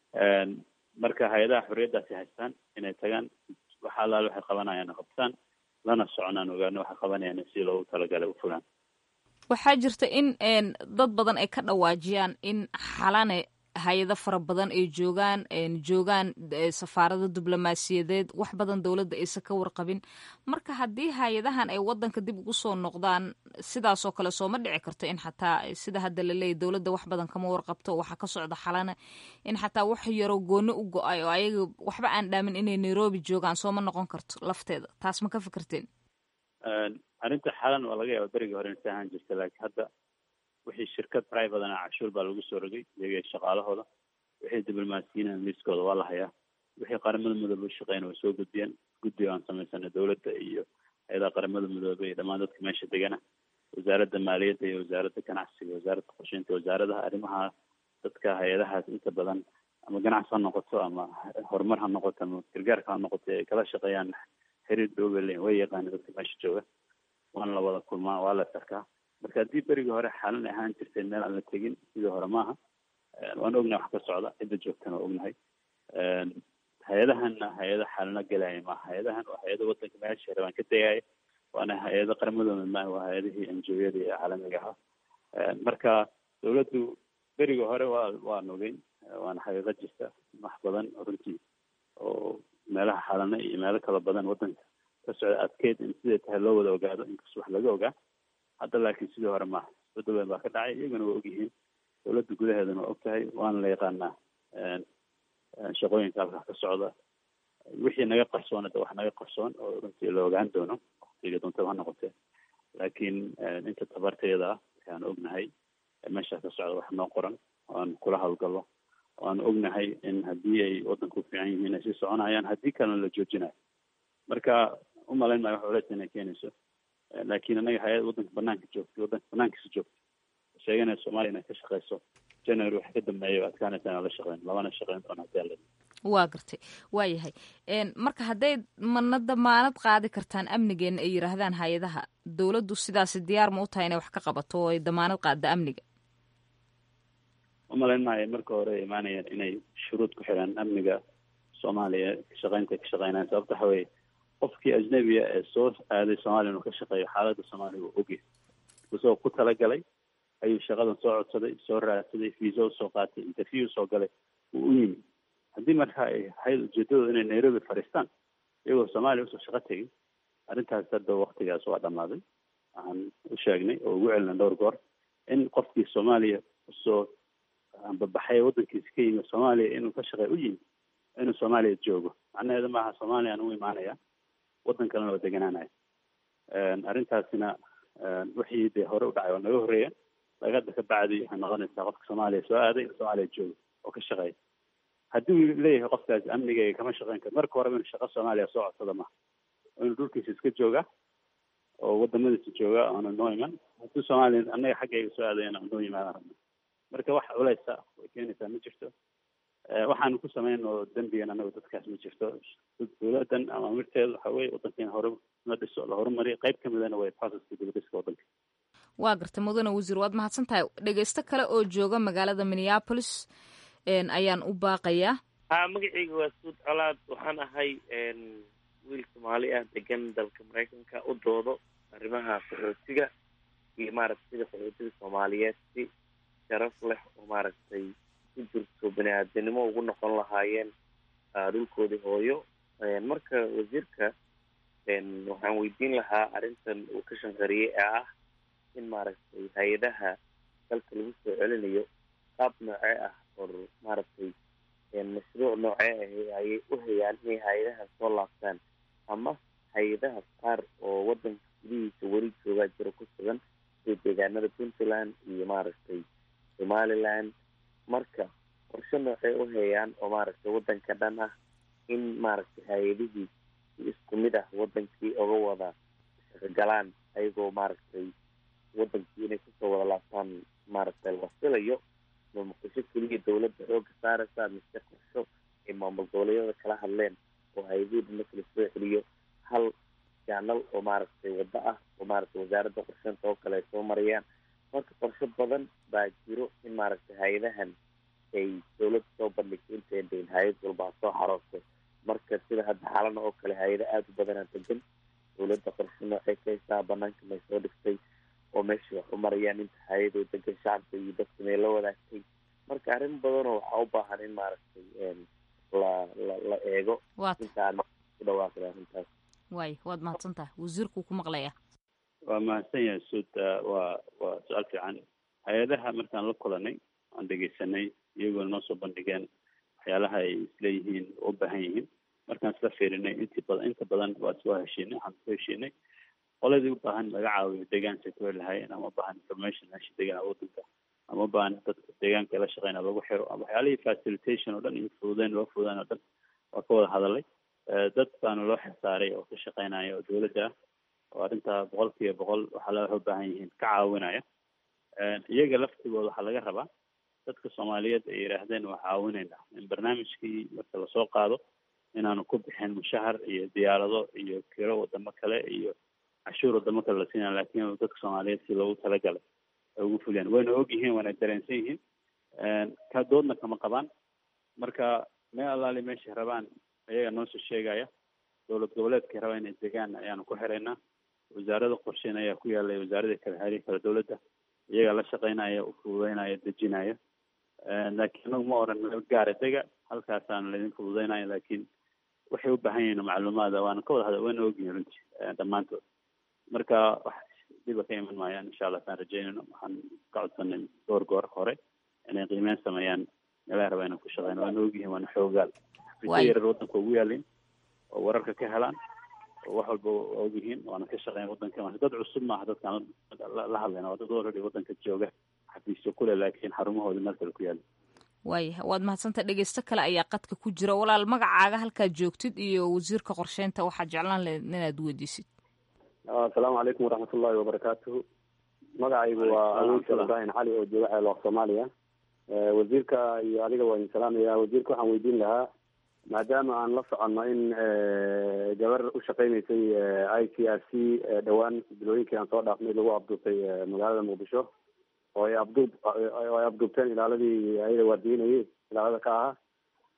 marka hay-adaha xorriyaddaasi haystaan inay tagaan waxa allaale waxay qabanayaan qabtaan lana soconaan ogaano waxay qabanayaan si loogu talagalay u fulaan
waxaa jirta in dad badan ay ka dhawaajiyaan in xalane hay-ado fara badan ay joogaan joogaan safaarado diblomaasiyadeed wax badan dowladda aysan ka warqabin marka haddii hay-adahan ay wadanka dib ugu soo noqdaan sidaasoo kale sooma dhici karto in xataa sida hadda laleeyahy dowladda wax badan kama warqabto waxaa ka socda xalana in xataa wax yaroo gooni u go-ay oo ayaga waxba aan dhaamin inay nairobi joogaan sooma noqon karto lafteeda taas ma ka fikirteen
arrinta xalan waa laga yaaba berigii hore insa ahaan jirta laakiin hadda wixii shirkad privatana cashuur baa lagu soo rogay iyaga shaqaalahooda wixii diblomaasiyiin liiskooda waa la hayaa wixii qaramada midoobe u shaqeyna way soo gudbiyeen guddiga aan samaysanay dowladda iyo hay-adaha qaramada midoobe iyo dhammaan dadka meesha degana wasaaradda maaliyadda iyo wasaaradda ganacsiga wasaaradda qorsheynta wasaaradaha arrimaha dadka hay-adahaas inta badan ama ganacsi ha noqoto ama horumar ha noqoto ama gargaarka ha noqoto ay kala shaqeeyaan xiriir dhoobe leyin way yaqaana dadka meesha jooga waana la wada kulmaa waa la sarkaa marka haddii berigii hore xalan ahaan jirtay meel aan la tegin sidii hore maaha waan ognahay wax ka socda cidda joogtana waa ognahay hay-adahanna hay-ada xalano gelaya maaha hay-adahan waa hay-ada wadanka meesha rabaan ka tegaya waana hay-ada qaramadooda maaha waa hay-adihii enjoyada ee caalamiga ahaa marka dawladdu berigii hore waa waan ogeyn waana xaqiiqo jirta wax badan runtii oo meelaha xalano iyo meelo kala badan wadanka ka socda adkeyd in siday tahay loo wada ogaado inkastoo wax laga ogaa hadda laakiin sidii hore maaha isbedel weyn baa ka dhacay iyaguna waa ogyihiin dowladda gudaheedana waa og tahay waana la yaqaanaa shaqooyinka halkaa ka socda wixii naga qarsoon hadda wax naga qarsoon oo runtii la ogaan doono waqtiga doontaba ha noqotee laakiin inta tabarteeda ah waxaan ognahay meeshaa ka socda wax noo qoran oan kula hawlgallo oan ognahay in haddii ay waddanka u fiican yihiin ay sii soconayaan haddii kalena la joojinayo marka umalayn maayo wax culeys inay keenayso laakiin annaga hay-ad waddanka banaanka joogtay waddanka banaankiisa joogtay sheeganaya soomaaliya inay ka shaqeyso january wax ka dambeeya adkaanaysa inaan la shaqeyn labana shaqeyn doona hadii alla
waa gartay waa yahay marka hadday mana damaanad qaadi kartaan amnigeena ay yidhaahdaan hay-adaha dowladdu sidaasi diyaar ma u tahay inay wax ka qabato oo ay damaanad qaadda amniga
umalayn maayo marka hore ay imaanayaan inay shuruud ku xiraan amniga soomaaliya kashaqeynta ka shaqeynaya sababta waxa weye qofkii ajnabiga ee soo aaday soomaaliya inuu ka shaqeeyo xaaladda soomaaliya uu ogyahay isagoo ku talagalay ayuu shaqadan soo codsaday soo raadsaday visa usoo qaatay interview usoo galay wuu u yimi haddii marka ay ahayd ujeedadooda inay nairobi fadhiistaan iyagoo soomaaliya usoo shaqo tegin arrintaas hadda waktigaas waa dhammaaday waxaan u sheegnay oo ugu celinay dhowr goor in qofkii soomaaliya usoo babaxay waddankiisa ka yimi soomaaliya inuu ka shaqeey u yimi inuu soomaaliya joogo macnaheedu maaha soomaaliya aan u imaanaya waddan kalena oo deganaanaya arrintaasina wixii dee hore u dhacay oo naga horreeya lagada ka bacdi waxay noqonaysaa qofka soomaaliya soo aaday in soomaaliya joogo oo ka shaqeeya haddii uu leeyahay qofkaas amnigayga kama shaqeyn karo marka horeba inuu shaqo soomaaliya soo codsada maha inuu dhulkiisa iska jooga oo wadamadiisa jooga oona noo iman haddii soomaaliya annaga xaggayga soo aadayana noo yimaadaan rabna marka wax culeysa way keenaysaa ma jirto waxaanu ku samayn oo dembigan anagu dadkaas ma jirto dowladan ama amirteedu waxa weye waddankeena hore la dhiso la horumariyo qayb ka midana way processka dibadhiska waddanka
waa gartay mudane wasiir waad mahadsan tahay dhegeysto kale oo jooga magaalada minneapolis ayaan u baaqayaa
ha magacayga waa suud colaad waxaan ahay wiil soomaali ah degan dalka maraykanka u doodo arrimaha qaxootiga iyo maaragtay sida qaxootiga soomaaliyeed si sharaf leh oo maaragtay ku jirto bani aadanimo ugu noqon lahaayeen dhulkoodii hooyo marka wasiirka waxaan weydiin lahaa arrintan uu ka shanqariyey ee ah in maaragtay hay-adaha dalka lagu soo celinayo qaab noocee ah or maaragtay mashruuc noocee ah ayay u hayaan inay hay-adaha soo laabtaan ama hay-adaha qaar oo waddanka gudihiisa weli joogaa jiro ku sugan sida deegaanada puntland iyo maaragtay somaliland marka qorshe noocey u hayaan oo maaragtay waddanka dhan ah in maaragtay hay-adihii isku mid ah wadankii oga wada shaqogalaan ayagoo maaragtay wadankii inay kusoo wada laabtaan maaragtay la filayo ma muqdisho keliya dawladda xooga saaraysa mise qorsho ay maamul goboleedyada kala hadleen oo hay-adihii dhan marka lasoo celiyo hal jaanal oo maaragtay waddo ah oo maaragtay wasaaradda qorsheynta oo kale ay soo marayaan marka qorsho badan baa jiro in maaragtay hay-adahan ay dawladda soo bandhigto intayn dayn hay-ad walba ha soo xaroosto marka sida hadda xaalana oo kale hay-ado aada u badanaa degan dawladda qorshe noocay ka haysaa banaanka may soo dhigtay oo meesha wax u marayaan inta hay-adoo degan shacabka iyo dadka may la wadaagtay marka arrin badanoo waxaa u baahan in maaragtay la la la eego intaan ku dhawaaqda arrintaas
waay waad mahadsan tahay wasiirkuu ku maqlaya
waa mahadsan yahay suud waa waa su-aal fiican hay-adaha markaan la kulanay aan dhegeysanay iyagoona noo soo bandhigeen waxyaalaha ay isleeyihiin u baahan yihiin markaan isla fiirinay intii badan inta badan waa isoo heshiinay waxaan isoo heshiinay qoladii u baahan laga caawiyo deegaanka ku heli lahaayeen ama u baahan information meesha degan waddanka ama u baahan dadka deegaanka la shaqeyna lagu xiro ama waxyaalihii facilitation oo dhan iyo fududeyn loo fududeyn oo dhan waa ka wada hadalay dad baana loo xilsaaray oo ka shaqeynaya oo dawladda ah oo arrintaa boqol kiiba boqol waxaa la u baahan yihiin ka caawinaya iyaga laftigooda waxaa laga rabaa dadka soomaaliyeed ay yidhaahdeen waa caawinayna in barnaamijkii marka lasoo qaado inaanu ku bixin mushahar iyo diyaarado iyo kiro wadamo kale iyo cashuur wadamo kale la siinaya laakiin dadka soomaaliyeed si loogu talagalay ay ugu fuliyaan wayna og yihiin wayna dareensan yihiin ka doodna kama qabaan marka meel allaali meeshay rabaan ayaga noosoo sheegaya dowlad goboleedkay rabaa inay degaan ayaanu ku xiraynaa wasaarada qorsheyn ayaa ku yaalay wasaaradii kale haarihi kale dowladda iyagaa la shaqeynaya ufududeynaya dejinaya laakiin anagu ma oran meel gaara dega halkaasaana laydin fududeynaya laakiin waxay u baahan yihiin macluumaada waana ka wada hada wayna ogyihin runtii dhammaantood marka wax dhiba ka iman maayaan insha allah saan rajeynayno waxaan ka codsanay dhowr goor hore inay qiimeyn sameeyaan meelaha rabaa inaan ku shaqeyno waana ogyihiin waana xoogaal xafiisyo yarar waddanka ugu yaalin oo wararka ka helaan oo wax walba waa ogyihiin waana ka shaqeyn waddanka marka dad cusub maaha dadkaan la hadlayna waa dad already waddanka jooga xafiisyo kule laakiin xarumahooda meel kale ku yaala
waaya waad mahadsanta dhegeysto kale ayaa qadka ku jira walaal magacaaga halkaad joogtid iyo wasiirka qorsheynta waxaad jeclaan lahayd inaad weydiisid
asalaamu calaykum waraxmat ullahi wabarakaatuhu magacaygu waa awoodka ibrahim cali oo jooga ceelooq soomaaliya wasiirka iyo adiga waa idin salaamaya wasiirka waxaan weydiin lahaa maadaama aan la soconno in gabar u shaqeyneysay i c r c dhowaan bilooyinkii aan soo dhaafnay lagu abduubtay magaalada muqdisho oo ay abduub oo ay abduubteen ilaaladii ayada waardiinayay ilaalada ka ahaa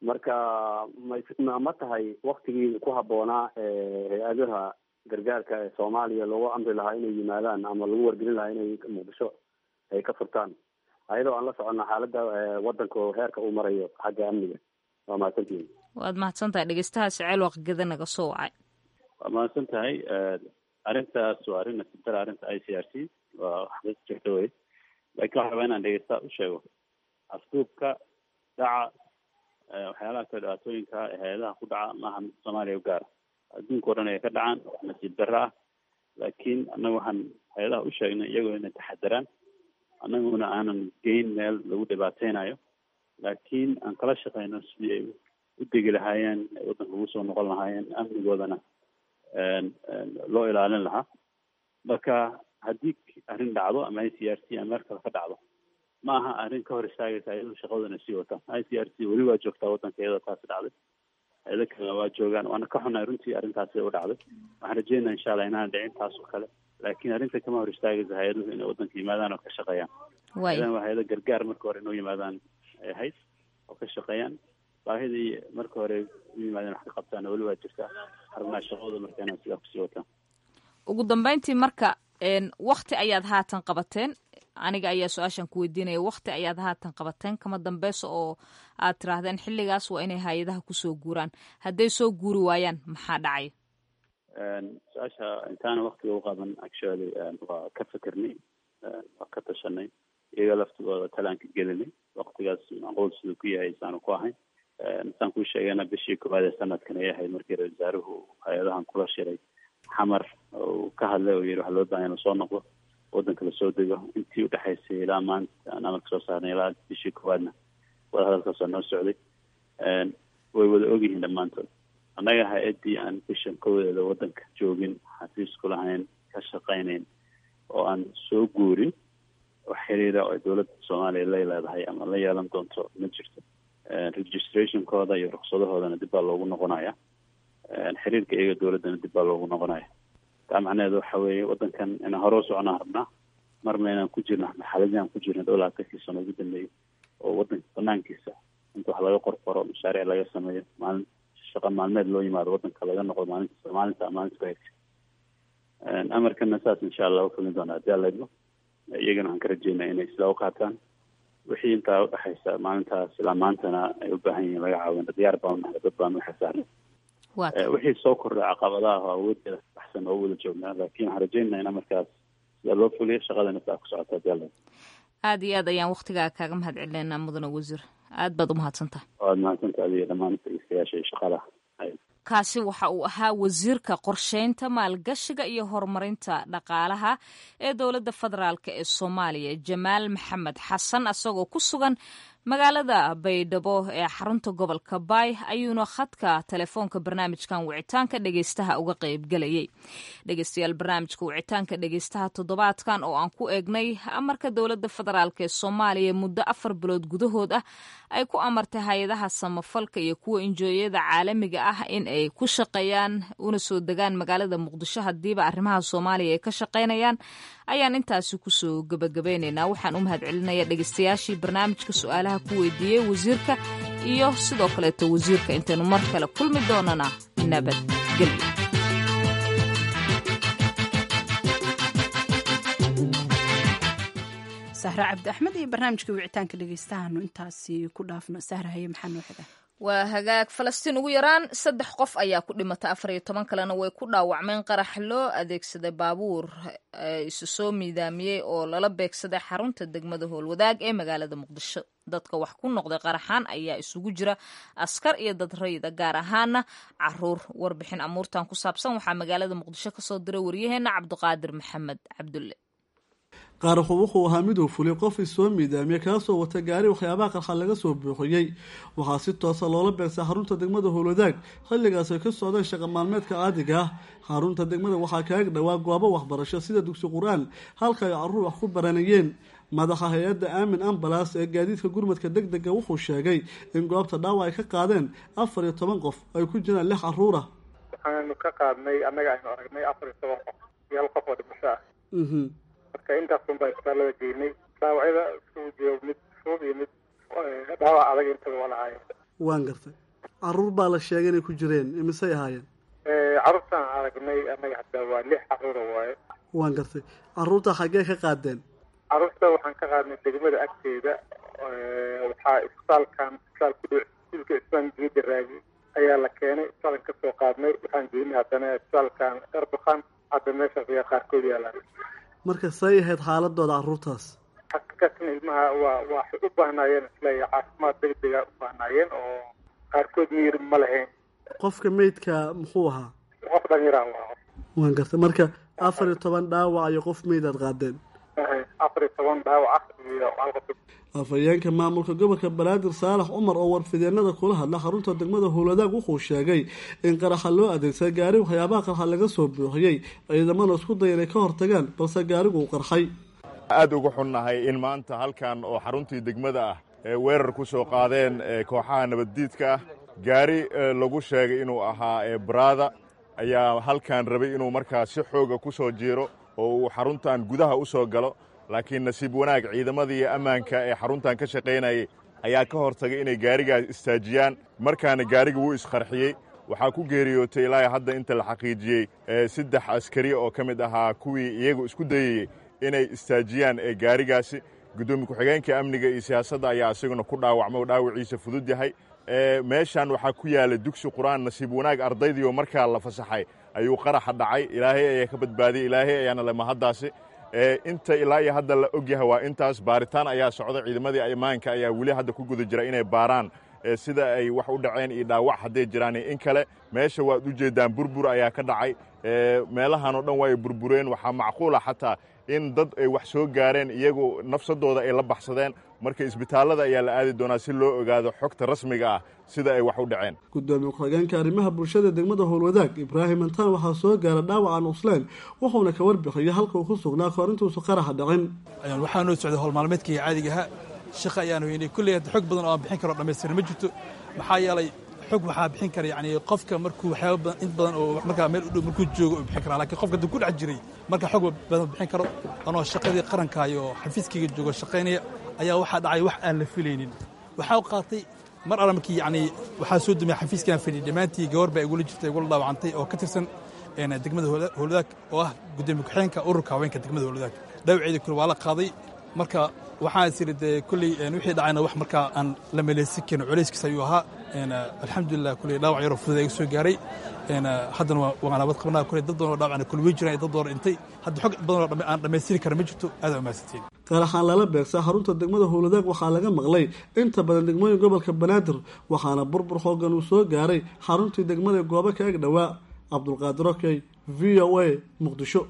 marka ma ma tahay waktigii ku habboonaa hay-adaha gargaarka ee soomaaliya loogu amri lahaa inay yimaadaan ama lagu wargelin lahaa inay muqdisho ay ka furtaan ayadoo aan la soconna xaaladda wadanka oo heerka uu marayo xagga amniga waa mahadsantihin
waad mahadsan tahay dhegeystaha siceel waqgeda naga soo wacay
waa mahadsan tahay arrintaas waa arrin nasibtara arrinta i c r c waa wax jirta wey laakiin waxaa rabaa inaan dhegeystaha u sheego afduubka dhaca waxyaalaha kale dhibaatooyinka hay-adaha ku dhaca maaha mid soomaaliya u gaara adduunka o dhan ay ka dhacaan wax nasiib darro ah laakiin annaga waxaan hay-adaha u sheegnay iyagoo inay taxadaraan annaguna aanan geyn meel lagu dhibaateynayo laakiin aan kala shaqeyno sidii ay u degi lahaayeen ay waddanka ugu soo noqon lahaayeen amnigoodana loo ilaalin lahaa marka haddii arrin dhacdo ama i c r c ama meel kale ka dhacdo ma aha arrin ka hor istaagaysa iyadoo shaqadana sii wataan i c r c weli waa joogtaa waddanka iyadoo taasi dhacday hay-ado kalena waa joogaan waana ka xunahay runtii arrintaasi u dhacday waxaan rajeynaa insha allah inaan dhicin taas oo kale laakiin arrinta kama hor istaagaysa hay-aduhu inay waddanka yimaadaan oo ka shaqeeyaan hay-adahan waa hay-ado gargaar marka hore inoo yimaadaan ay ahayd oo ka shaqeeyaan baahidii marka hore u yimaadeen wax ka qabtaan weli waa jirtaa xarunaa shaqadooda marka inaan sidaa kusii wataan
ugu dambeyntii marka wakti ayaad haatan qabateen aniga ayaa su-aashan ku weydiinaya wakti ayaad haatan qabateen kama dambeysa oo aad tiraahdeen xilligaas waa inay hay-adaha kusoo guuraan hadday soo guuri waayaan maxaa dhacay
su-aasha intaana waktiga u qaban actually waa ka fikirnay waa ka tashanay iyaga laftigooda talaanka gelinay waktigaas macquul siduu ku yahay isaanu ku ahayn saan kuu sheegayna bishii koowaad ee sanadkan ay ahayd markii ra wasaaruhu hay-adahan kula shiray xamar uu ka hadlay oo yihi waxa loo bahan inuu soo noqdo waddanka lasoo dego intii udhexaysay ilaa maanta aan amarka soo saarnay ilaa bishii koowaadna wada hadalkaas waa noo socday way wada ogyihiin dhammaantood annaga hay-addii aan bishan kowadeeda waddanka joogin xafiisku lahayn ka shaqaynayn oo aan soo guurin wax xiriira oo dowladda soomaaliya lay leedahay ama la yeelan doonto ma jirto registrationkooda iyo ruksadahoodana dib baa loogu noqonaya xiriirka iyaga dowladdana dib baa loogu noqonaya taa macnaheedu waxa weeye waddankan inaan hore u soconaa rabnaa marna inaan ku jirno marxaladii aan ku jirno dhow labaatankii sano ugu dambeeyey oo waddanka banaankiisa inta wax laga qorqoro mashaariic laga sameeyo maalin shaqa maalmeed loo yimaado waddanka laga noqdo maalinta maalinta maalinta ku xigta amarkana saas insha allah ufulin doona haddii alla idmo iyagana waxaan ka rajeynaa inay sidaa u qaataan wixii intaa udhexaysa maalintaas ilaa maantana ay u baahan yihiin laga caawina diyaar baan unahay dad baan u xisaaran wixii soo kordhay caqabadaha oo awoodeeda baxsan oo wada joognaa laakiin waxaan rajeynaa in amarkaas sida loo fuliyo shaqadana saa ku socota haddii alla
aada iyo aad ayaan waktigaa kaaga mahad celineynaa mudane wasiir aad baad umahadsantaha
waad mahadsantaha adiga dhammaan dhegeystayaasha iyo shaqalaha
kaasi waxa uu ahaa wasiirka qorsheynta maalgashiga iyo horumarinta dhaqaalaha ee dowladda federaalk ee soomaaliya jamaal maxamed xasan asagoo ku sugan magaalada baydhabo ee xarunta gobolka baay ayuuna khadka telefoonka barnaamijkan wicitaanka dhegeystaha uga qeybgelayay dhegeystayaal barnaamijka wicitaanka dhegeystaha toddobaadkan oo aan ku eegnay amarka dowladda federaalk ee soomaaliya muddo afar bilood gudahood ah ay ku amartay hay-adaha samafalka iyo kuwa injooyada caalamiga ah in ay ku shaqeeyaan una soo degaan magaalada muqdisho hadiiba arrimaha soomaaliya ay ka shaqaynayaan ayaan intaasi kusoo gebagabeynaynaa waxaan u mahad celinaya dhegeystayaashii barnaamijka su-aalaha ku weydiiyey wasiirka iyo sidoo kaleeto wasiirka intaynu mar kale kulmi doonana nabadgelyo
sahra cabdi axmed iyo barnaamijka wicitaanka dhegeystahaanu intaasi ku dhaafno sahra haye maxaa noo xiga
waa hagaag falastiin ugu yaraan saddex qof ayaa ku dhimatay afar iyo toban kalena way ku dhaawacmeen qarax loo adeegsaday baabuur isu soo miidaamiyey oo lala beegsaday xarunta degmada howlwadaag ee magaalada muqdisho dadka wax ku noqday qaraxaan ayaa isugu jira askar iyo dad rayida gaar ahaana caruur warbixin amuurtan ku saabsan waxaa magaalada muqdisho kasoo diray waryaheena cabdiqaadir maxamed cabdulle
qaaraxu wuxuu ahaa miduu fulay qof isoo miidaamiye kaasoo wata gaari waxyaabaha qarxa laga soo buuxiyey waxaa si toosa loola beegsay xarunta degmada howlwadaag xilligaas ay ka socdeen shaqa maalmeedka caadiga ah xarunta degmada waxaa kaaga dhowaa goobo waxbarasho sida dugsi qur-aan halka ay caruur wax ku baranayeen madaxa hay-adda aamin ambalas ee gaadiidka gurmadka deg dega wuxuu sheegay in goobta dhaawac ay ka qaadeen afar iyo toban qof ay ku jiraan lix caruur ah
waxaanu ka qaadnay annaga aynu aragnay afar iyo toban qof iyo hal qof oo dhimasho ah marka intaasun baa isbitaalada geynay dhaawacyada isugu jiro mid fudud iyo mid dhaawac adag intaba waa lahaayeen
waan gartay caruur baa la sheegay inay ku jireen imisay ahaayeen
carruurtaan aragnay annaga hataa waa lix carruura waaye
waan gartay carruurta xaggee ka qaadeen
carruurta waxaan ka qaadnay degmada agteeda waxaa isbitaalkan isbitaal ku dhow iskuulka islaan geeda raagi ayaa la keenay isbitaalkan kasoo qaadnay waxaan geynay haddana isbitaalkan erdokan hadda meeshaas ayaa qaarkood yaalaan
marka say ahayd xaaladooda carruurtaas
xaqiiqatan ilmaha waa waxay u baahnaayeen isleeya caafimaad degdega u baahnaayeen oo qaarkood miyir ma lahayn
qofka meydka muxuu ahaa
qof dhalinyaraan waa
waan gartay marka afar iyo toban dhaawac iyo qof meydaad qaadeen
afar iyo toban dhaawac iyo hal qof
afhayeenka maamulka gobolka banaadir saalax cumar oo warfideenada kula hadla xarunta degmada howladaag wuxuu sheegay in qaraxa loo adeegsaday gaari waxyaabaha qarxa laga soo buuxiyey ciidamada isku daya inay ka hortagaan balse gaarigu uu qarxay
aad uga xunnahay in maanta halkan oo xaruntii degmada ah ee weerar ku soo qaadeen kooxaha nabaddiidka ah gaari lagu sheegay inuu ahaa baraada ayaa halkan rabay inuu markaa si xooga ku soo jiiro oo uu xaruntan gudaha u soo galo laakiin nasiib wanaag ciidamadii ammaanka ee xaruntan ka shaqaynayay ayaa ka hortagay inay gaarigaas istaajiyaan markaana gaariga wuu isqarxiyey waxaa ku geeriyootay ilaa hadda inta la xaqiijiyey saddex askari oo ka mid ahaa kuwii iyagu isku dayayey inay istaajiyaan ee gaarigaasi guddoomiye ku-xigeenka amniga iyo siyaasadda ayaa isaguna ku dhaawacma oo dhaawiciisa fudud yahay meeshan waxaa ku yaala dugsi qur-aan nasiib wanaag ardaydiioo markaa la fasaxay ayuu qaraxa dhacay ilaahay ayaa ka badbaadiyey ilaahay ayaana le mahaddaasi inta ilaa iyo hadda la ogyahay waa intaas baaritaan ayaa socda ciidamadii ammaanka ayaa weli hadda ku guda jira inay baaraan sida ay wax u dhaceen iyo dhaawac hadday jiraan in kale meesha waad u jeeddaan burbur ayaa ka dhacay meelahan oo dhan waa ay burbureen waxaa macquula xataa in dad ay wax soo gaareen iyagu nafsadooda ay la baxsadeen marka isbitaallada ayaa la aadi doonaa si loo ogaado xogta rasmiga ah sida ay wax u dhaceen
gudoomiye ku-xigeenka arrimaha bulshada degmada howlwadaag ibraahim antaan waxaa soo gaara dhaawacan usleen wuxuuna ka warbixiyay halka uu ku sugnaa kahor intuusa qaraxa dhicin
waxaa noo socday howl maalmeedkaiga caadigaha shaqa ayaan weynay kulley xog badan oo aan bixin karo dhammaystiran ma jirto maxaa yeelay xog waxaa bixin kara yani qofka markuu waxyaaba badan in badan oo markaa meel u dhow markuu joogo uu bixin karaa lakiin qofka hadduu ku dhex jiray marka xog badan bixin karo anoo shaqadii qarankaayo oo xafiiskayga joogo shaqaynaya ayaa waxaa dhacay wax aan la filaynin waxaa u qaatay mar alla markii yani waxaa soo dumaya xafiiskaan fadhiyay dhammaantii gabar baa igula jirtay igula dhaawacantay oo ka tirsan degmada howladaag oo ah gudoomiye ku-xigeenka ururka haweenka degmada howladaag dhaawaceedii kule waa la qaaday marka waxaan is idhi dee kulley wixii dhacayna wax markaa aan la meleysan karin culayskiis ayuu ahaa alxamdulilah kulley dhaawac yaroo fudud iga soo gaaray haddana waa nabad qabnaa kulley dad badan oo dhaawacna kule wey jiraan dad badan dhintay hadda xog badan oo aan dhammaystiri kara ma jirto aad aa mahadsantiin
qaraxaan lala beegsaa xarunta degmada howladaag waxaa laga maqlay inta badan degmooyin gobolka banaadir waxaana burbur xoogan uu soo gaaray xaruntii degmada goobo ka eg dhowaa cabdulqaadir okey v o a muqdisho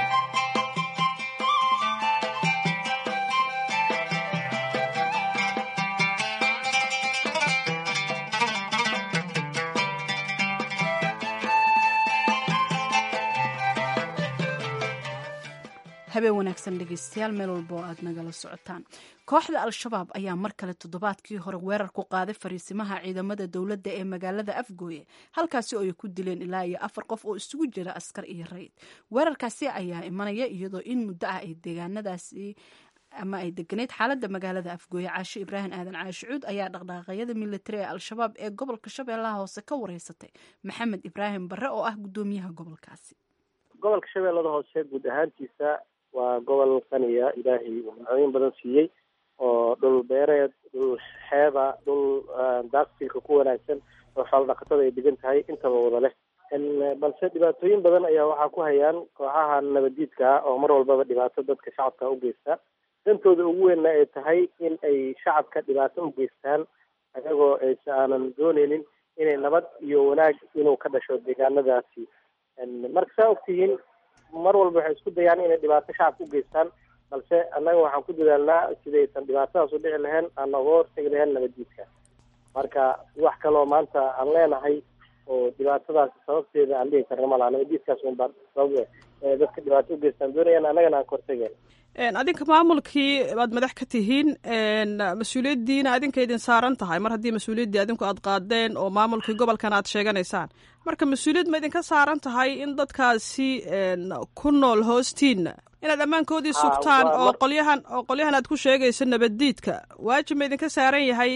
habeen wanaagsan dhegeystayaal meel walba oo aad nagala socotaan kooxda al-shabaab ayaa mar kale toddobaadkii hore weerar ku qaaday fariisimaha ciidamada dowladda ee magaalada afgooye halkaasi oo ay ku dileen ilaa iyo afar qof oo isugu jira askar iyo rayid weerarkaasi ayaa imanaya iyadoo in muddo ah ay deegaanadaasi ama ay deganeyd xaaladda magaalada afgooye caasho ibraahim aadan caashi cuud ayaa dhaqdhaqaaqyada militari ee al-shabaab ee gobolka shabeellaha hoose ka wareysatay maxamed ibraahim barre oo ah guddoomiyaha gobolkaasi
gobolka shabeellada hoose guud ahaantiisa waa gobol qaniya ilaahay uu magacooyin badan siiyey oo dhul beereed dhul xeeba dhul daaqsilka ku wanaagsan oo xoolo dhaqatada ay degan tahay intaba wada leh balse dhibaatooyin badan ayaa waxaa ku hayaan kooxaha nabadiidka ah oo mar walbaba dhibaato dadka shacabka u geysta dantooda ugu weynna ay tahay in ay shacabka dhibaato u geystaan ayagoo aysa aanan dooneynin inay nabad iyo wanaag inuu ka dhasho deegaanadaasi marka saa ogtihiin mar walba waxay isku dayaan inay dhibaato shacabka u geystaan balse annaga waxaan ku dadaalnaa sidaysan dhibaatadaas u dhici lahayn aan nooga hortegi lahayn nabaddiidka marka wax kaloo maanta aan leenahay oo dhibaatadaasi sababteeda aan dhihi karna malaha nabaddiidkaas un baa sabab ee dadka dhibaato u geystaan doonayaan annagana aan ka hortegayn
adinka maamulkii baad madax ka tihiin mas-uuliyaddiina adinka idin saaran tahay mar haddii mas-uuliyaddii adinku aad qaadeen oo maamulkii gobolkan aad sheeganaysaan marka mas-uuliyad ma idinka saaran tahay in dadkaasi ku nool hoostiina inaad ammaankoodii sugtaan oo qolyahan oo qolyahan aad ku sheegayso nabaddiidka waajib ma idinka saaran yahay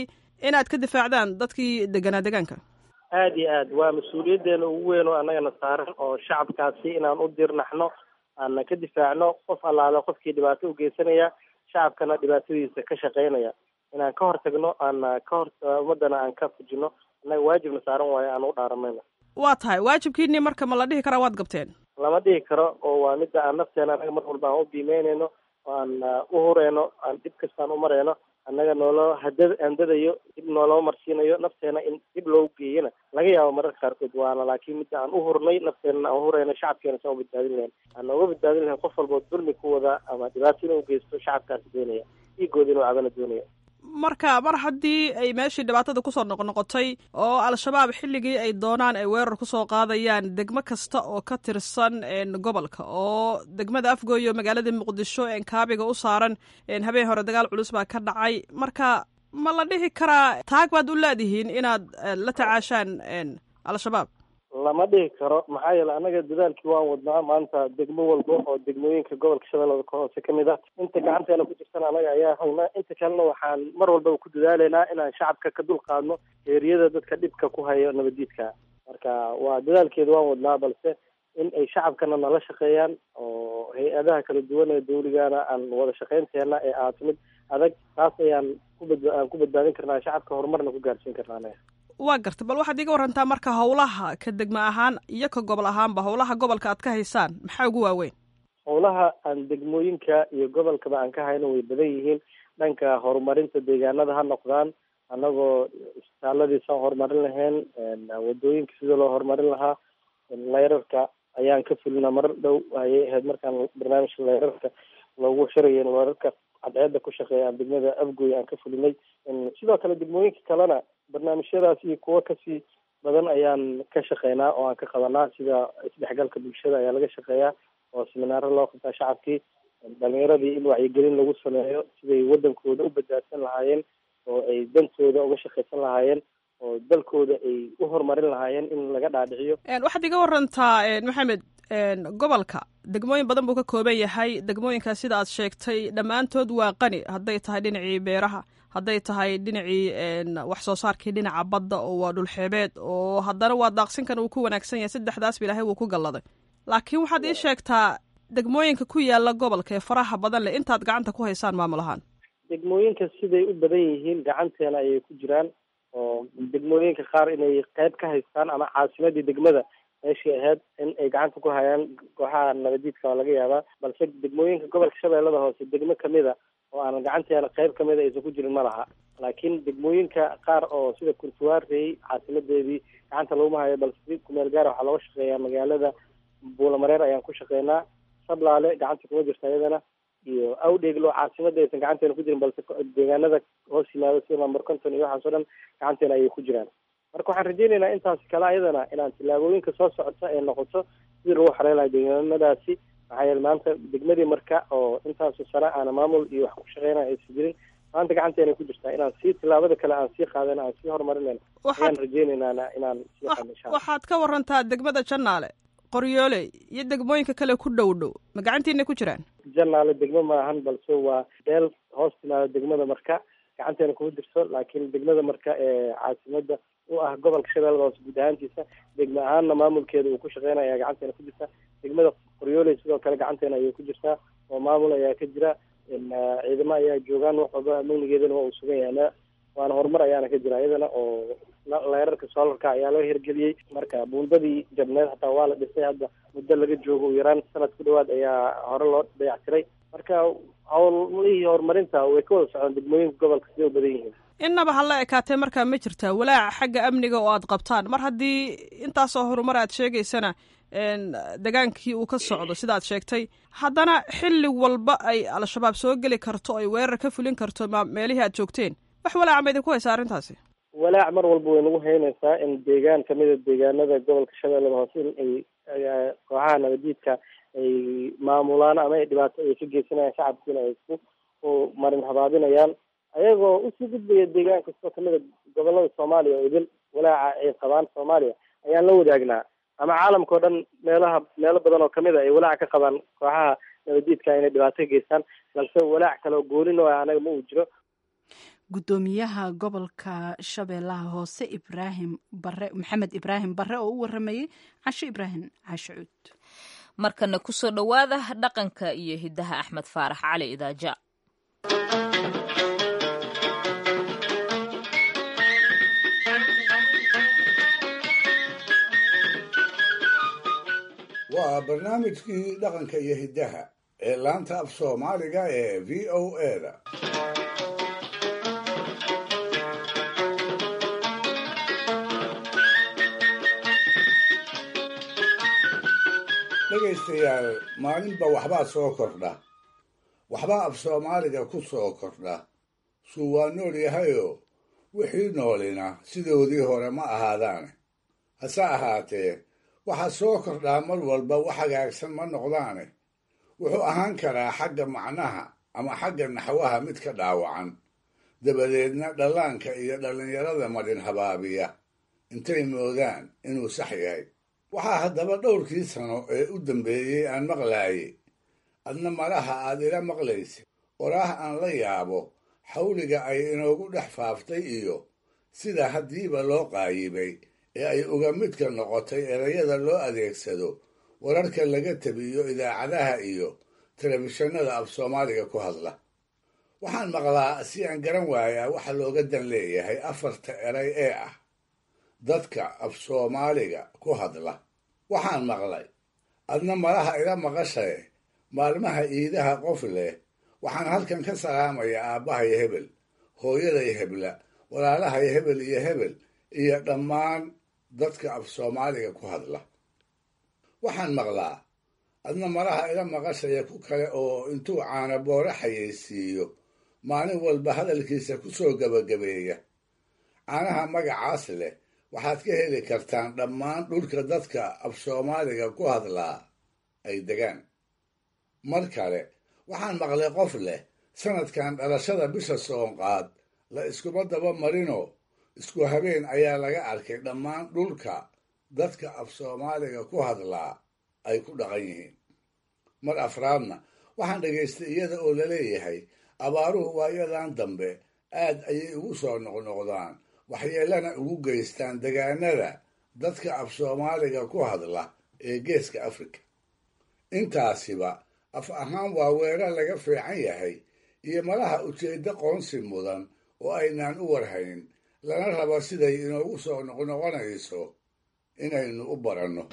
inaad ka difaacdaan dadkii deganaa degaanka
aada iyo aad waa mas-uuliyaddeena ugu weyn oo annagana saaran oo shacabkaasi inaan u dirnaxno aana ka difaacno qof allaale qofkii dhibaato u geysanaya shacabkana dhibaatadiisa ka shaqeynaya inaan ka hortagno aana ka hor ummadana aan ka fujino annaga waajibna saaran waayo aan u dhaaramayno
waa tahay waajibkiinii marka ma la dhihi karaa waad gabteen
lama dhihi karo oo waa midda aan nafteena annaga mar walba aan u biimeynayno oo aan u hureyno aan dhib kastaan u mareyno annaga nooloo hada handadayo dib nooloo marsiinayo nafteena in dib loogu geeyana laga yaabo mararka qaarkood waana laakiin midda aan u hurnay nafteenana aan uhureyno shacabkeena saan u badbaadin lahayn aan nooga badbaadin lahayn qof walboo dulmi ku wada ama dhibaato inuu geysto shacabkaasi doonaya dhiigooda inuu cabana doonaya
marka mar haddii ay meeshii dhibaatada kusoo noqnoqotay oo al-shabaab xilligii ay doonaan ay weerar kusoo qaadayaan degmo kasta oo ka tirsan gobolka oo degmada afgooy oo magaalada muqdisho kaabiga u saaran habeen hore dagaal culus baa ka dhacay marka ma la dhihi karaa taag baad u leedihiin inaad la tacaashaan al-shabaab
lama dhihi karo maxaa yeele annaga dadaalkii waan wadnaa maanta degmo walba oo degmooyinka gobolka shabeellada ka hoose ka mid ah inta gacanteena ku jirtana annaga ayaa haynaa inta kalena waxaan mar walbaba ku dadaaleynaa inaan shacabka ka dul qaadno eeriyada dadka dhibka ku hayo nabadiidka marka waa dadaalkeeda waan wadnaa balse in ay shacabkana nala shaqeeyaan oo hay-adaha kala duwan ee dawligana aan wada shaqeynteena ee ahaato mid adag taas ayaan kubad aan ku badbaadin karnaa shacabka horumarna ku gaarsiin karnaa anaga
waa garta bal waxaad iga warantaa marka howlaha ka degmo ahaan iyo ka gobol ahaanba howlaha gobolka aad ka haysaan maxaa ugu waaweyn
howlaha aan degmooyinka iyo gobolkaba aan ka hayno way badan yihiin dhanka horumarinta deegaanada ha noqdaan annagoo isbitaaladiisaan horumarin lahayn wadooyinka sida loo horumarin lahaa leyrarka ayaan ka fulina mar dhow ayay ahayd markaan barnaamijka leyrarka loogu xirayo leyrarka cadceeda ku shaqeeya aan degmada afgoy aan ka fulinay sidoo kale degmooyinka kalena barnaamijyadaas iyo kuwo kasii badan ayaan ka shaqeynaa oo aan ka qabanaa sida isdhexgalka bulshada ayaa laga shaqeeyaa oo seminaaro loo qabtaa shacabkii dhalinyaradii in wacyigelin lagu sameeyo siday wadankooda u badbaadsan lahaayeen oo ay dantooda uga shaqaysan lahaayeen oo dalkooda ay u horumarin lahaayeen in laga dhaadhiciyo
waxaad iga warantaa maxamed gobolka degmooyin badan buu ka kooban yahay degmooyinkaas sida aad sheegtay dhammaantood waa qani hadday tahay dhinacii beeraha hadday tahay dhinacii wax soo saarkii dhinaca badda oo waa dhulxeebeed oo haddana waa daaqsinkan uu ku wanaagsan yahay saddexdaasba ilaahay wuu ku galladay laakiin waxaad ii sheegtaa degmooyinka ku yaala gobolka ee faraha badan leh intaad gacanta ku haysaan maamul ahaan
degmooyinka siday u badan yihiin gacanteena ayay ku jiraan oo degmooyinka qaar inay qayb ka haystaan ama caasimadii degmada meeshii ahayd in ay gacanta ku hayaan kooxaha nabadiidka waa laga yaabaa balse degmooyinka gobolka shabeellada hoose degmo kamida oo aan gacanteena qayb kamida aysan ku jirin ma laha laakiin degmooyinka qaar oo sida kurtuwaarey caasimadeedii gacanta laguma hayo balse si kumeel gaara waxaa looga shaqeeyaa magaalada buulamareer ayaan ku shaqeynaa sablaale gacanta kuma jirta iyadana iyo awdheeglo caasimada aysan gacanteena ku jirin balse deegaanada hoos yimaado sida lamber conton iyo waxaas o dhan gacanteena ayay ku jiraan marka waxaan rajeynaynaa intaasi kale ayadana inaan tillaabooyinka soo socota ay noqoto sidii lagu xarey lahay deegaanadaasi maxaa yeele maanta degmadii marka oo intaasu sano aana maamul iyo wax ku shaqeynaya aysan jirin maanta gacanteena ku jirtaa inaan sii tillaabada kale aan sii qaadana aan sii horumarinayna ayaan rajeynaynaa inaan sii qaadno insha alla
waxaad ka warantaa degmada jannaale qoryoole iyo degmooyinka kale ku dhow dhow ma gacantiina ku jiraan
jannaale degmo maahan balse waa beel hoos timaado degmada marka gacanteena kuma jirto laakiin degmada marka ee caasimada u ah gobolka shabeellada hoose guud ahaantiisa degmo ahaanna maamulkeeda uu ku shaqeynaya ayaa gacanteena ku jirta degmada qoryooley sidoo kale gacanteena ayay ku jirtaa oo maamul ayaa ka jira ciidamo ayaa joogaan wax walba amnigeedana waa uu sugan yahay waana horumar ayaana ka jira iyadana oo leerarka soolarka ayaa loo hirgeliyey marka buundadii jabneed hataa waa la dhisay hadda muddo laga joogo u yaraan sanad ku dhawaad ayaa hore loo dayactiray marka howlihii horumarinta way ka wada socdaan degmooyinka gobolka siday u badan yihiin
innaba hala ekaatee markaa ma jirtaa walaaca xagga amniga oo aad qabtaan mar haddii intaasoo horumar aad sheegaysana degaankii uu ka socdo sidaad sheegtay haddana xilli walba ay al-shabaab soo geli karto ay weerar ka fulin karto meelihii aad joogteen wax walaaca ma idinku haysa arrintaasi
walaac mar walba way nagu haynaysaa in deegaan kamida deegaanada gobolka shabeellada hoose in ay kooxaha nabadiidka ay maamulaan ama ay dhibaato ay ka geysanayaan shacabkiina ay isku marin habaabinayaan ayagoo usii gudbaya deegaan kastoo kamida gobolada soomaaliya oo idil walaaca ay qabaan soomaaliya ayaan la wadaagnaa ama caalamka o dhan meelaha meelo badan oo kamid a ay walaac ka qabaan kooxaha nabadiidka inay dhibaato ka geystaan balse walaac kale oo goolin oo anaga ma uu jiro
gudoomiyaha gobolka shabeellaha hoose ibraahim bare maxamed ibraahim bare oo u waramayey casho ibraahim caashicuud
markana kusoo dhowaada dhaqanka iyo hidaha axmed faarax cali idaaja
waa barnaamijkii dhaqanka iyo hiddaha ee laanta af soomaaliga ee v o eda dhegaystayaal maalinba waxbaa soo kordha waxbaa af soomaaliga ku soo kordha suu waa nool yahayoo wixii noolina sidoodii hore ma ahaadaane hase ahaatee waxaa soo kordhaa mar walba wax hagaagsan ma noqdaane wuxuu ahaan karaa xagga macnaha ama xagga naxwaha mid ka dhaawacan dabadeedna dhallaanka iyo dhallinyarada marin habaabiya intay moodaan inuu sax yahay waxaa haddaba dhowrkii sano ee u dambeeyey aan maqlaaye adna malaha aad ila maqlaysa waraah aan la yaabo xawliga ay inoogu dhex faaftay iyo sida haddiiba loo qaayibay ee ay uga midka noqotay erayada loo adeegsado wararka laga tabiyo idaacadaha iyo telefishinada af soomaaliga ku hadla waxaan maqlaa si aan garan waayaa waxa looga dan leeyahay afarta eray ee ah dadka af soomaaliga ku hadla waxaan maqlay adna malaha ila maqashae maalmaha iidaha qof leh waxaan halkan ka salaamayaa aabbahay hebel hooyaday hebla walaalahay hebel iyo hebel iyo dhammaan dadka af soomaaliga ku hadla waxaan maqlaa adna malaha ila maqashaya ku kale oo intuu caana boore xayeysiiyo maalin walba hadalkiisa ku soo gebagabeeya caanaha magacaas leh waxaad ka heli kartaan dhammaan dhulka dadka af soomaaliga ku hadlaa ay degaan mar kale waxaan maqlay qof leh sanadkan dhalashada bisha soonqaad la iskuma daba marinoo isku habeen ayaa laga arkay dhammaan dhulka dadka af soomaaliga ku hadlaa ay ku dhaqan yihiin mar afraadna waxaan dhegaystay iyada oo laleeyahay abaaruhu waayadan dambe aad ayay ugu soo noqnoqdaan waxyeelana ugu geystaan degaanada dadka af soomaaliga ku hadla ee geeska afrika intaasiba af ahaan waa weerar laga fiican yahay iyo malaha ujeeddo qoonsi mudan oo aynaan u warhayn lana rabo siday inoogu soo noqnoqonayso inaynu u baranno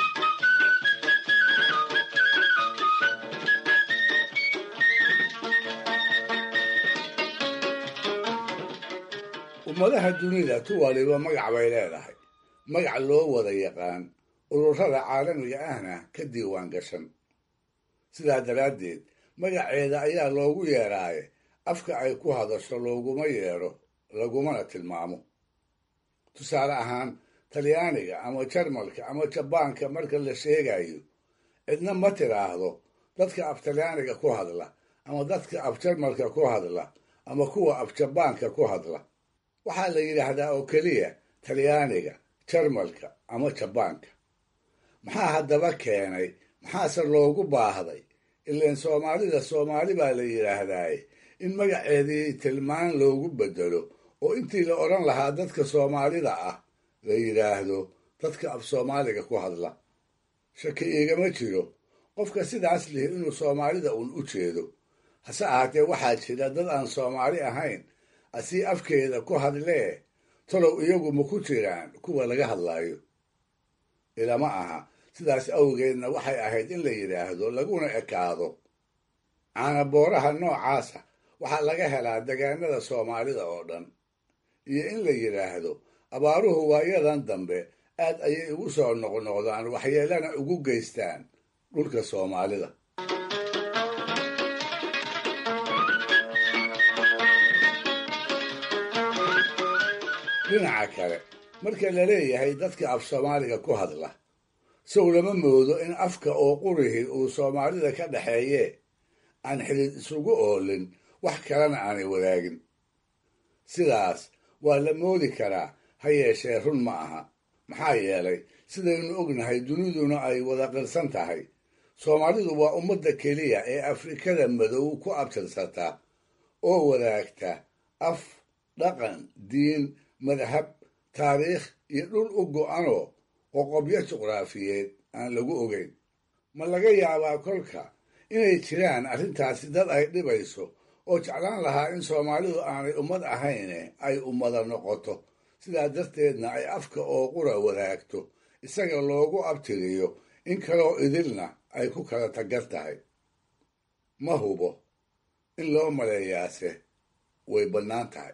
ummadaha dunida tu waliba magac bay leedahay magac loo wada yaqaan ururada caalamiga ahna ka diiwaan gashan sidaa daraaddeed magaceeda ayaa loogu yeeraaye afka ay ku hadasho looguma yeedho lagumana tilmaamo tusaale ahaan talyaaniga ama jarmalka ama jabaanka marka la sheegayo cidna ma tiraahdo dadka af talyaaniga ku hadla ama dadka af jarmalka ku hadla ama kuwa af jabaanka ku hadla waxaa la yidhaahdaa oo keliya talyaaniga jarmalka ama jabaanka maxaa haddaba keenay maxaase loogu baahday ilaan soomaalida soomaali baa la yidhaahdaaye in magaceedii tilmaan loogu bedelo oo intii la odhan lahaa dadka soomaalida ah la yidhaahdo dadka af soomaaliga ku hadla shaki iigama jiro qofka sidaas lihi inuu soomaalida uun u jeedo hase ahaatee waxaa jira dad aan soomaali ahayn asii afkeeda ku hadlee talow iyagu ma ku jiraan kuwa laga hadlaayo ilama aha sidaas awgeedna waxay ahayd in la yidhaahdo laguna ekaado caanabooraha noocaasa waxaa laga helaa degaanada soomaalida oo dhan iyo in la yidhaahdo abaaruhu waayadan dambe aad ayay ugu soo noqnoqdaan waxyeelana ugu geystaan dhulka soomaalida dhinaca kale marka la leeyahay dadka af soomaaliga ku hadla sow lama moodo in afka oo qurihi uu soomaalida ka dhaxeeyee aan xidid isugu oolin wax kalena aanay wadaagin sidaas waa la moodi karaa ha yeeshee run ma aha maxaa yeelay sidaynu ognahay duniduna ay wada qirsan tahay soomaalidu waa ummadda keliya ee afrikada madow ku abtirsata oo wadaagta af dhaqan diin madhab taariikh iyo dhul u go'anoo qoqobyo juqraafiyeed aan lagu ogeyn ma laga yaabaa kolka inay jiraan arrintaasi dad ay dhibayso oo jeclaan lahaa in soomaalidu aanay ummad ahayne ay ummada noqoto sidaa darteedna ay afka oo qura wadaagto isaga loogu abtiriyo in kaloo idilna ay ku kala tagar tahay ma hubo in loo maleeyaase way bannaan tahay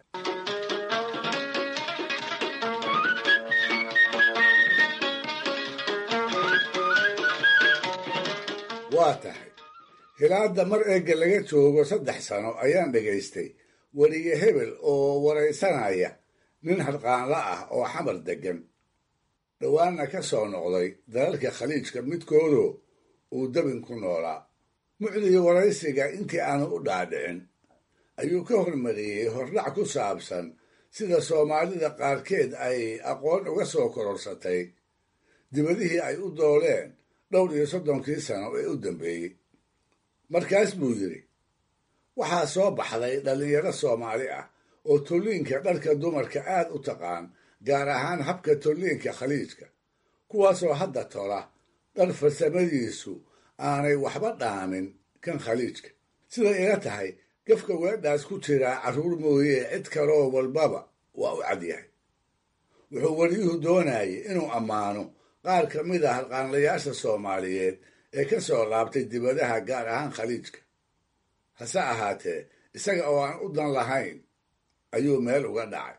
waa tahay hilaadda mar eegga laga joogo saddex sano ayaan dhegaystay weliye hebel oo waraysanaya nin harqaanla ah oo xamar deggan dhowaanna ka soo noqday dalalka khaliijka midkoodoo uu dabin ku noolaa mucdii waraysiga intii aanu u dhaadhicin ayuu ka hormariyey hordhac ku saabsan sida soomaalida qaarkeed ay aqoon uga soo kororsatay dibadihii ay u dooleen dhowr iyo soddonkii sano ee u dambeeyey markaas buu yidhi waxaa soo baxday dhallinyaro soomaali ah oo tolliinka dharka dumarka aad u taqaan gaar ahaan habka tolliinka khaliijka kuwaasoo hadda tola dhar farsamadiisu aanay waxba dhaamin kan khaliijka siday ila tahay gafka weedhaas ku jiraa carruur mooyee cid kaloo walbaba waa u cadyahay wuxuu weliyuhu doonayay inuu ammaano qaar ka mid a harqaanlayaasha soomaaliyeed ee ka soo laabtay dibadaha gaar ahaan khaliijka hase ahaatee isaga oo aan u dan lahayn ayuu meel uga dhacay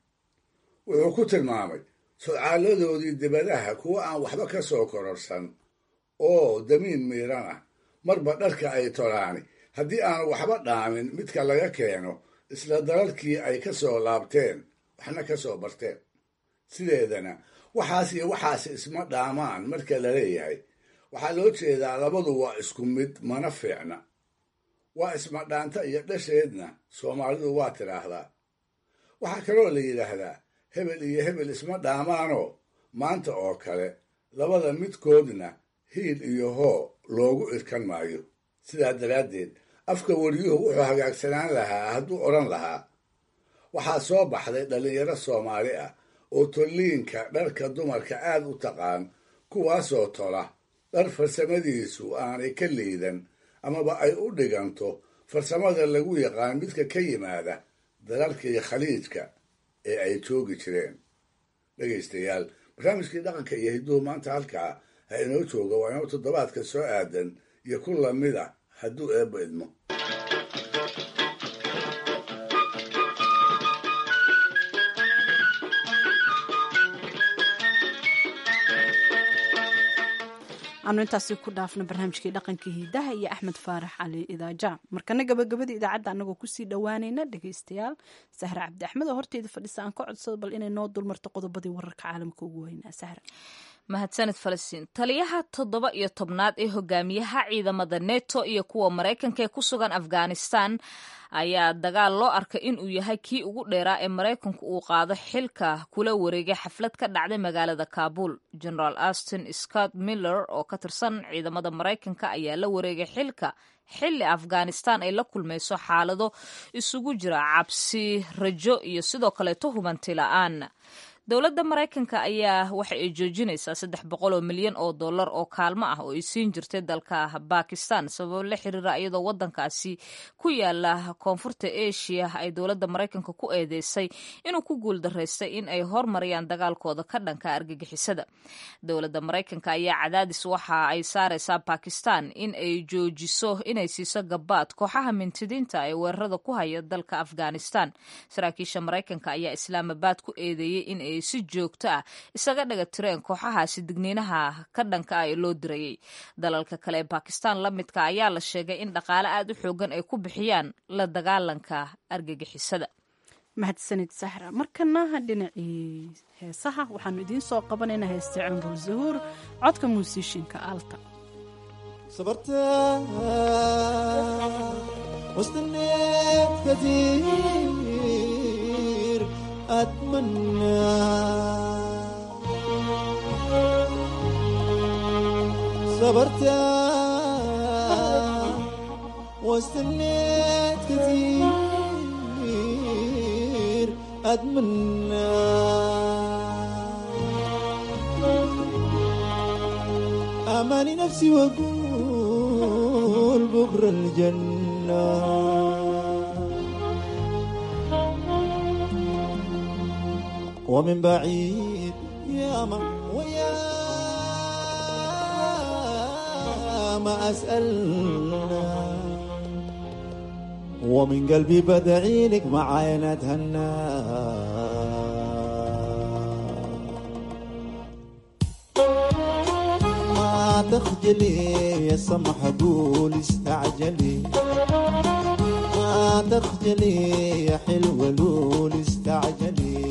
wuxuu ku tilmaamay sodcaaladoodii dibadaha kuwo aan waxba ka soo kororsan oo damiin miiran ah marba dharka ay tolaani haddii aanu waxba dhaamin midka laga keeno isla dalalkii ay ka soo laabteen waxna ka soo barteen sideedana waxaas iyo waxaas isma dhaamaan marka la leeyahay waxaa loo jeedaa labadu waa isku mid mana fiicna waa isma dhaanta iyo dhasheedna soomaalidu waa tidhaahdaa waxaa kaloo la yidhaahdaa hebel iyo hebel isma dhaamaanoo maanta oo kale labada midkoodna hiil iyo hoo loogu irkan maayo sidaa daraaddeed afka wariyuhu wuxuu hagaagsanaan lahaa hadduu odhan lahaa waxaa soo baxday dhallinyaro soomaali ah oo tolliinka dharka dumarka aad u taqaan kuwaasoo tola dhar farsamadiisu aanay ka liidan amaba ay u dhiganto farsamada lagu yaqaan midka ka yimaada dalalkii khaliijka ee ay joogi jireen dhegaystayaal barnaamijkii dhaqanka iyo hidduhu maanta halkaa ha inoo jooga waa inoo toddobaadka soo aadan iyo ku lamid a hadduu eebba idmo
aanu intaasi ku dhaafno barnaamijkii dhaqanka hiidaha iyo axmed faarax cali idaaja markana gabagabada idaacadda anagoo kusii dhowaanayna dhegaystayaal sahre cabdi axmed oo horteeda fadhisa aan ka codsado bal inay noo dulmarto qodobadii wararka caalamka ugu weynaa sahre
mahadsanid falastiin taliyaha toddoba iyo tobnaad ee hogaamiyaha ciidamada neto iyo kuwa maraykanka ee ku sugan afghanistan ayaa dagaal loo arkay inuu yahay kii ugu dheeraa ee maraykanku uu qaado xilka kula wareegay xaflad ka dhacday magaalada kaabul generaal aston scott miller oo ka tirsan ciidamada maraykanka ayaa la wareegay xilka xilli afghanistan ay la kulmayso xaalado isugu jira cabsi rajo iyo sidoo kaleeto hubanti la-aan dowladda maraykanka ayaa waxa ay joojinaysaa saddex boqol oo milyan oo dollar oo kaalmo ah oo ay siin jirtay dalka bakistan sababo la xiriira iyadoo wadankaasi ku yaala koonfurta asia ay dowladda maraykanka ku eedeysay inuu ku guuldaraystay in ay hormariyaan dagaalkooda ka dhanka argagixisada dowladda maraykanka ayaa cadaadis waxa ay saaraysaa bakistan in ay joojiso inay siiso gabaad kooxaha mintidiinta ee weerarada ku haya dalka afghanistan saraakiisha maraykanka ayaa islaamabad ku eedeeyey in ay si joogto ah isaga dhaga tireen kooxahaasi digniinaha ka dhanka ah ee loo dirayay dalalka kale ee bakistan la midka ayaa la sheegay in dhaqaale aad u xoogan ay ku bixiyaan la dagaalanka argagixisada
mahadsanid sahra markana dhinacii heesaha waxaanu idiin soo qabanaynaa heesta cumrul zahuur codka muusiishinka alta
أتمنى صبرت واستنيت كثير أتمنى أماني نفسي وأقول بكرة الجنة ومن بعيد يا ما ويا ما أسألنا ومن قلبي بدعي لك معاي نتهنى ما تخجلي يا سمح قول استعجلي ما تخجلي يا حلوة لول استعجلي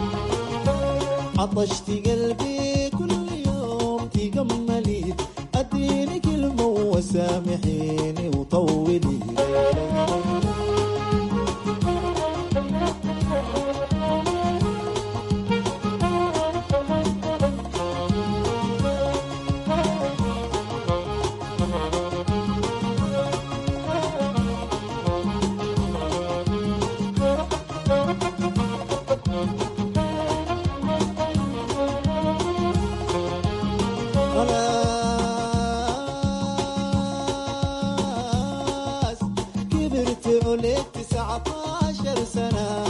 عطشت قلبي كل يوم تجملي اديني كلمة وسامحيني وطولي خلاص كبرت عليك تسعة عشر سنة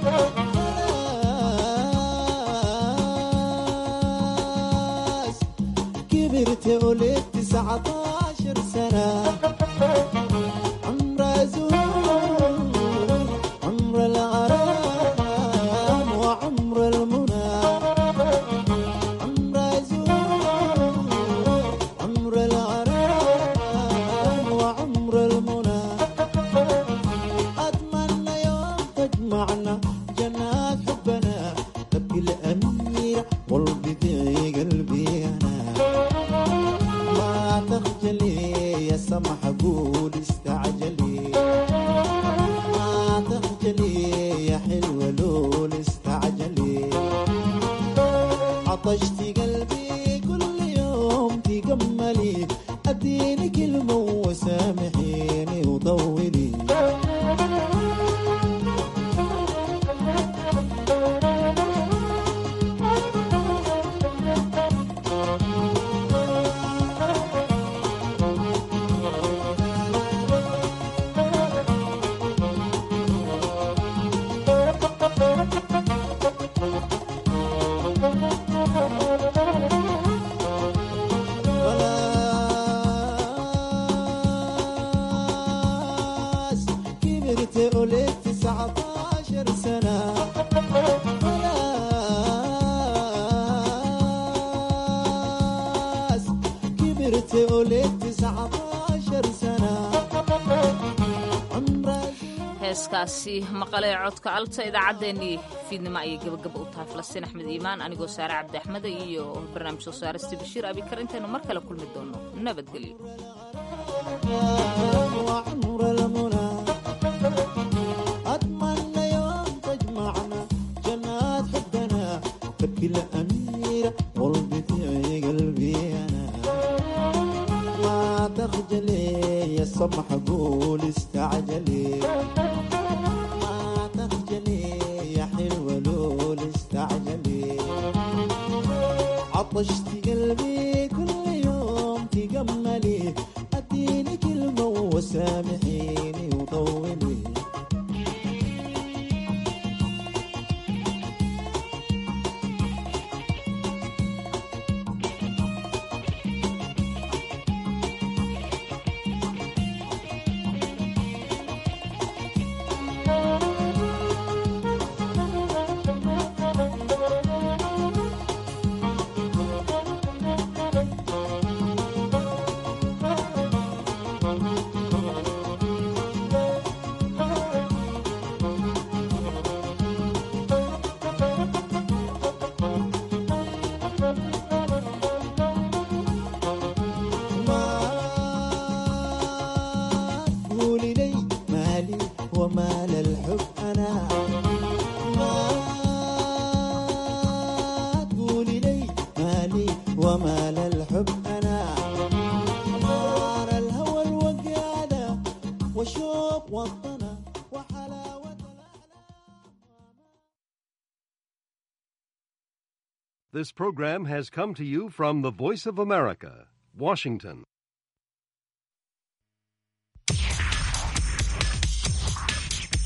خلاص كبرت عليك تسعة عشر سنة عمر زور عمر الغرام وعمر المنى عمر زور عمر الغرام وعمر المنى أتمنى يوم تجمعنا جنات حبنا تبكي الأميرة والبدي قلبي أنا ما تخجلي يا سمح قول استعجلي ما تخجلي يا حلوة لول استعجلي عطشت قلبي كل يوم تجملي اديني كلمة وسامحيني وطولي خلاص كبرت عليك تسعة عشر سنة خلاص كبرت عليك تسعة عشر سنة
heeskaasi maqalee codka alta idaacaddeenii fiidnimo ayay gabagaba u tahay falastiin axmed iimaan anigoo saare cabdi axmeda iyo barnaamij soo saarista bashiir abikar intaynu mar kale kulmi doono nabadgelyo
وعمر المنى أتمنى يوم تجمعنا جنات حبنا تبكي الأميرة والبدي قلبي أنا ما تخجلي يا سمح قول استعجلي ما تخجلي يا حلوة لول استعجلي عطشت قلبي كل يوم تجملي اديني كلمة وسامحيني وطولي قولي لي مالي ومال الحب أنا ما تقولي لي مالي ومال الحب أنا نار الهوى الوقادة وشوق والطنا
This program has come to you from the Voice of America, Washington.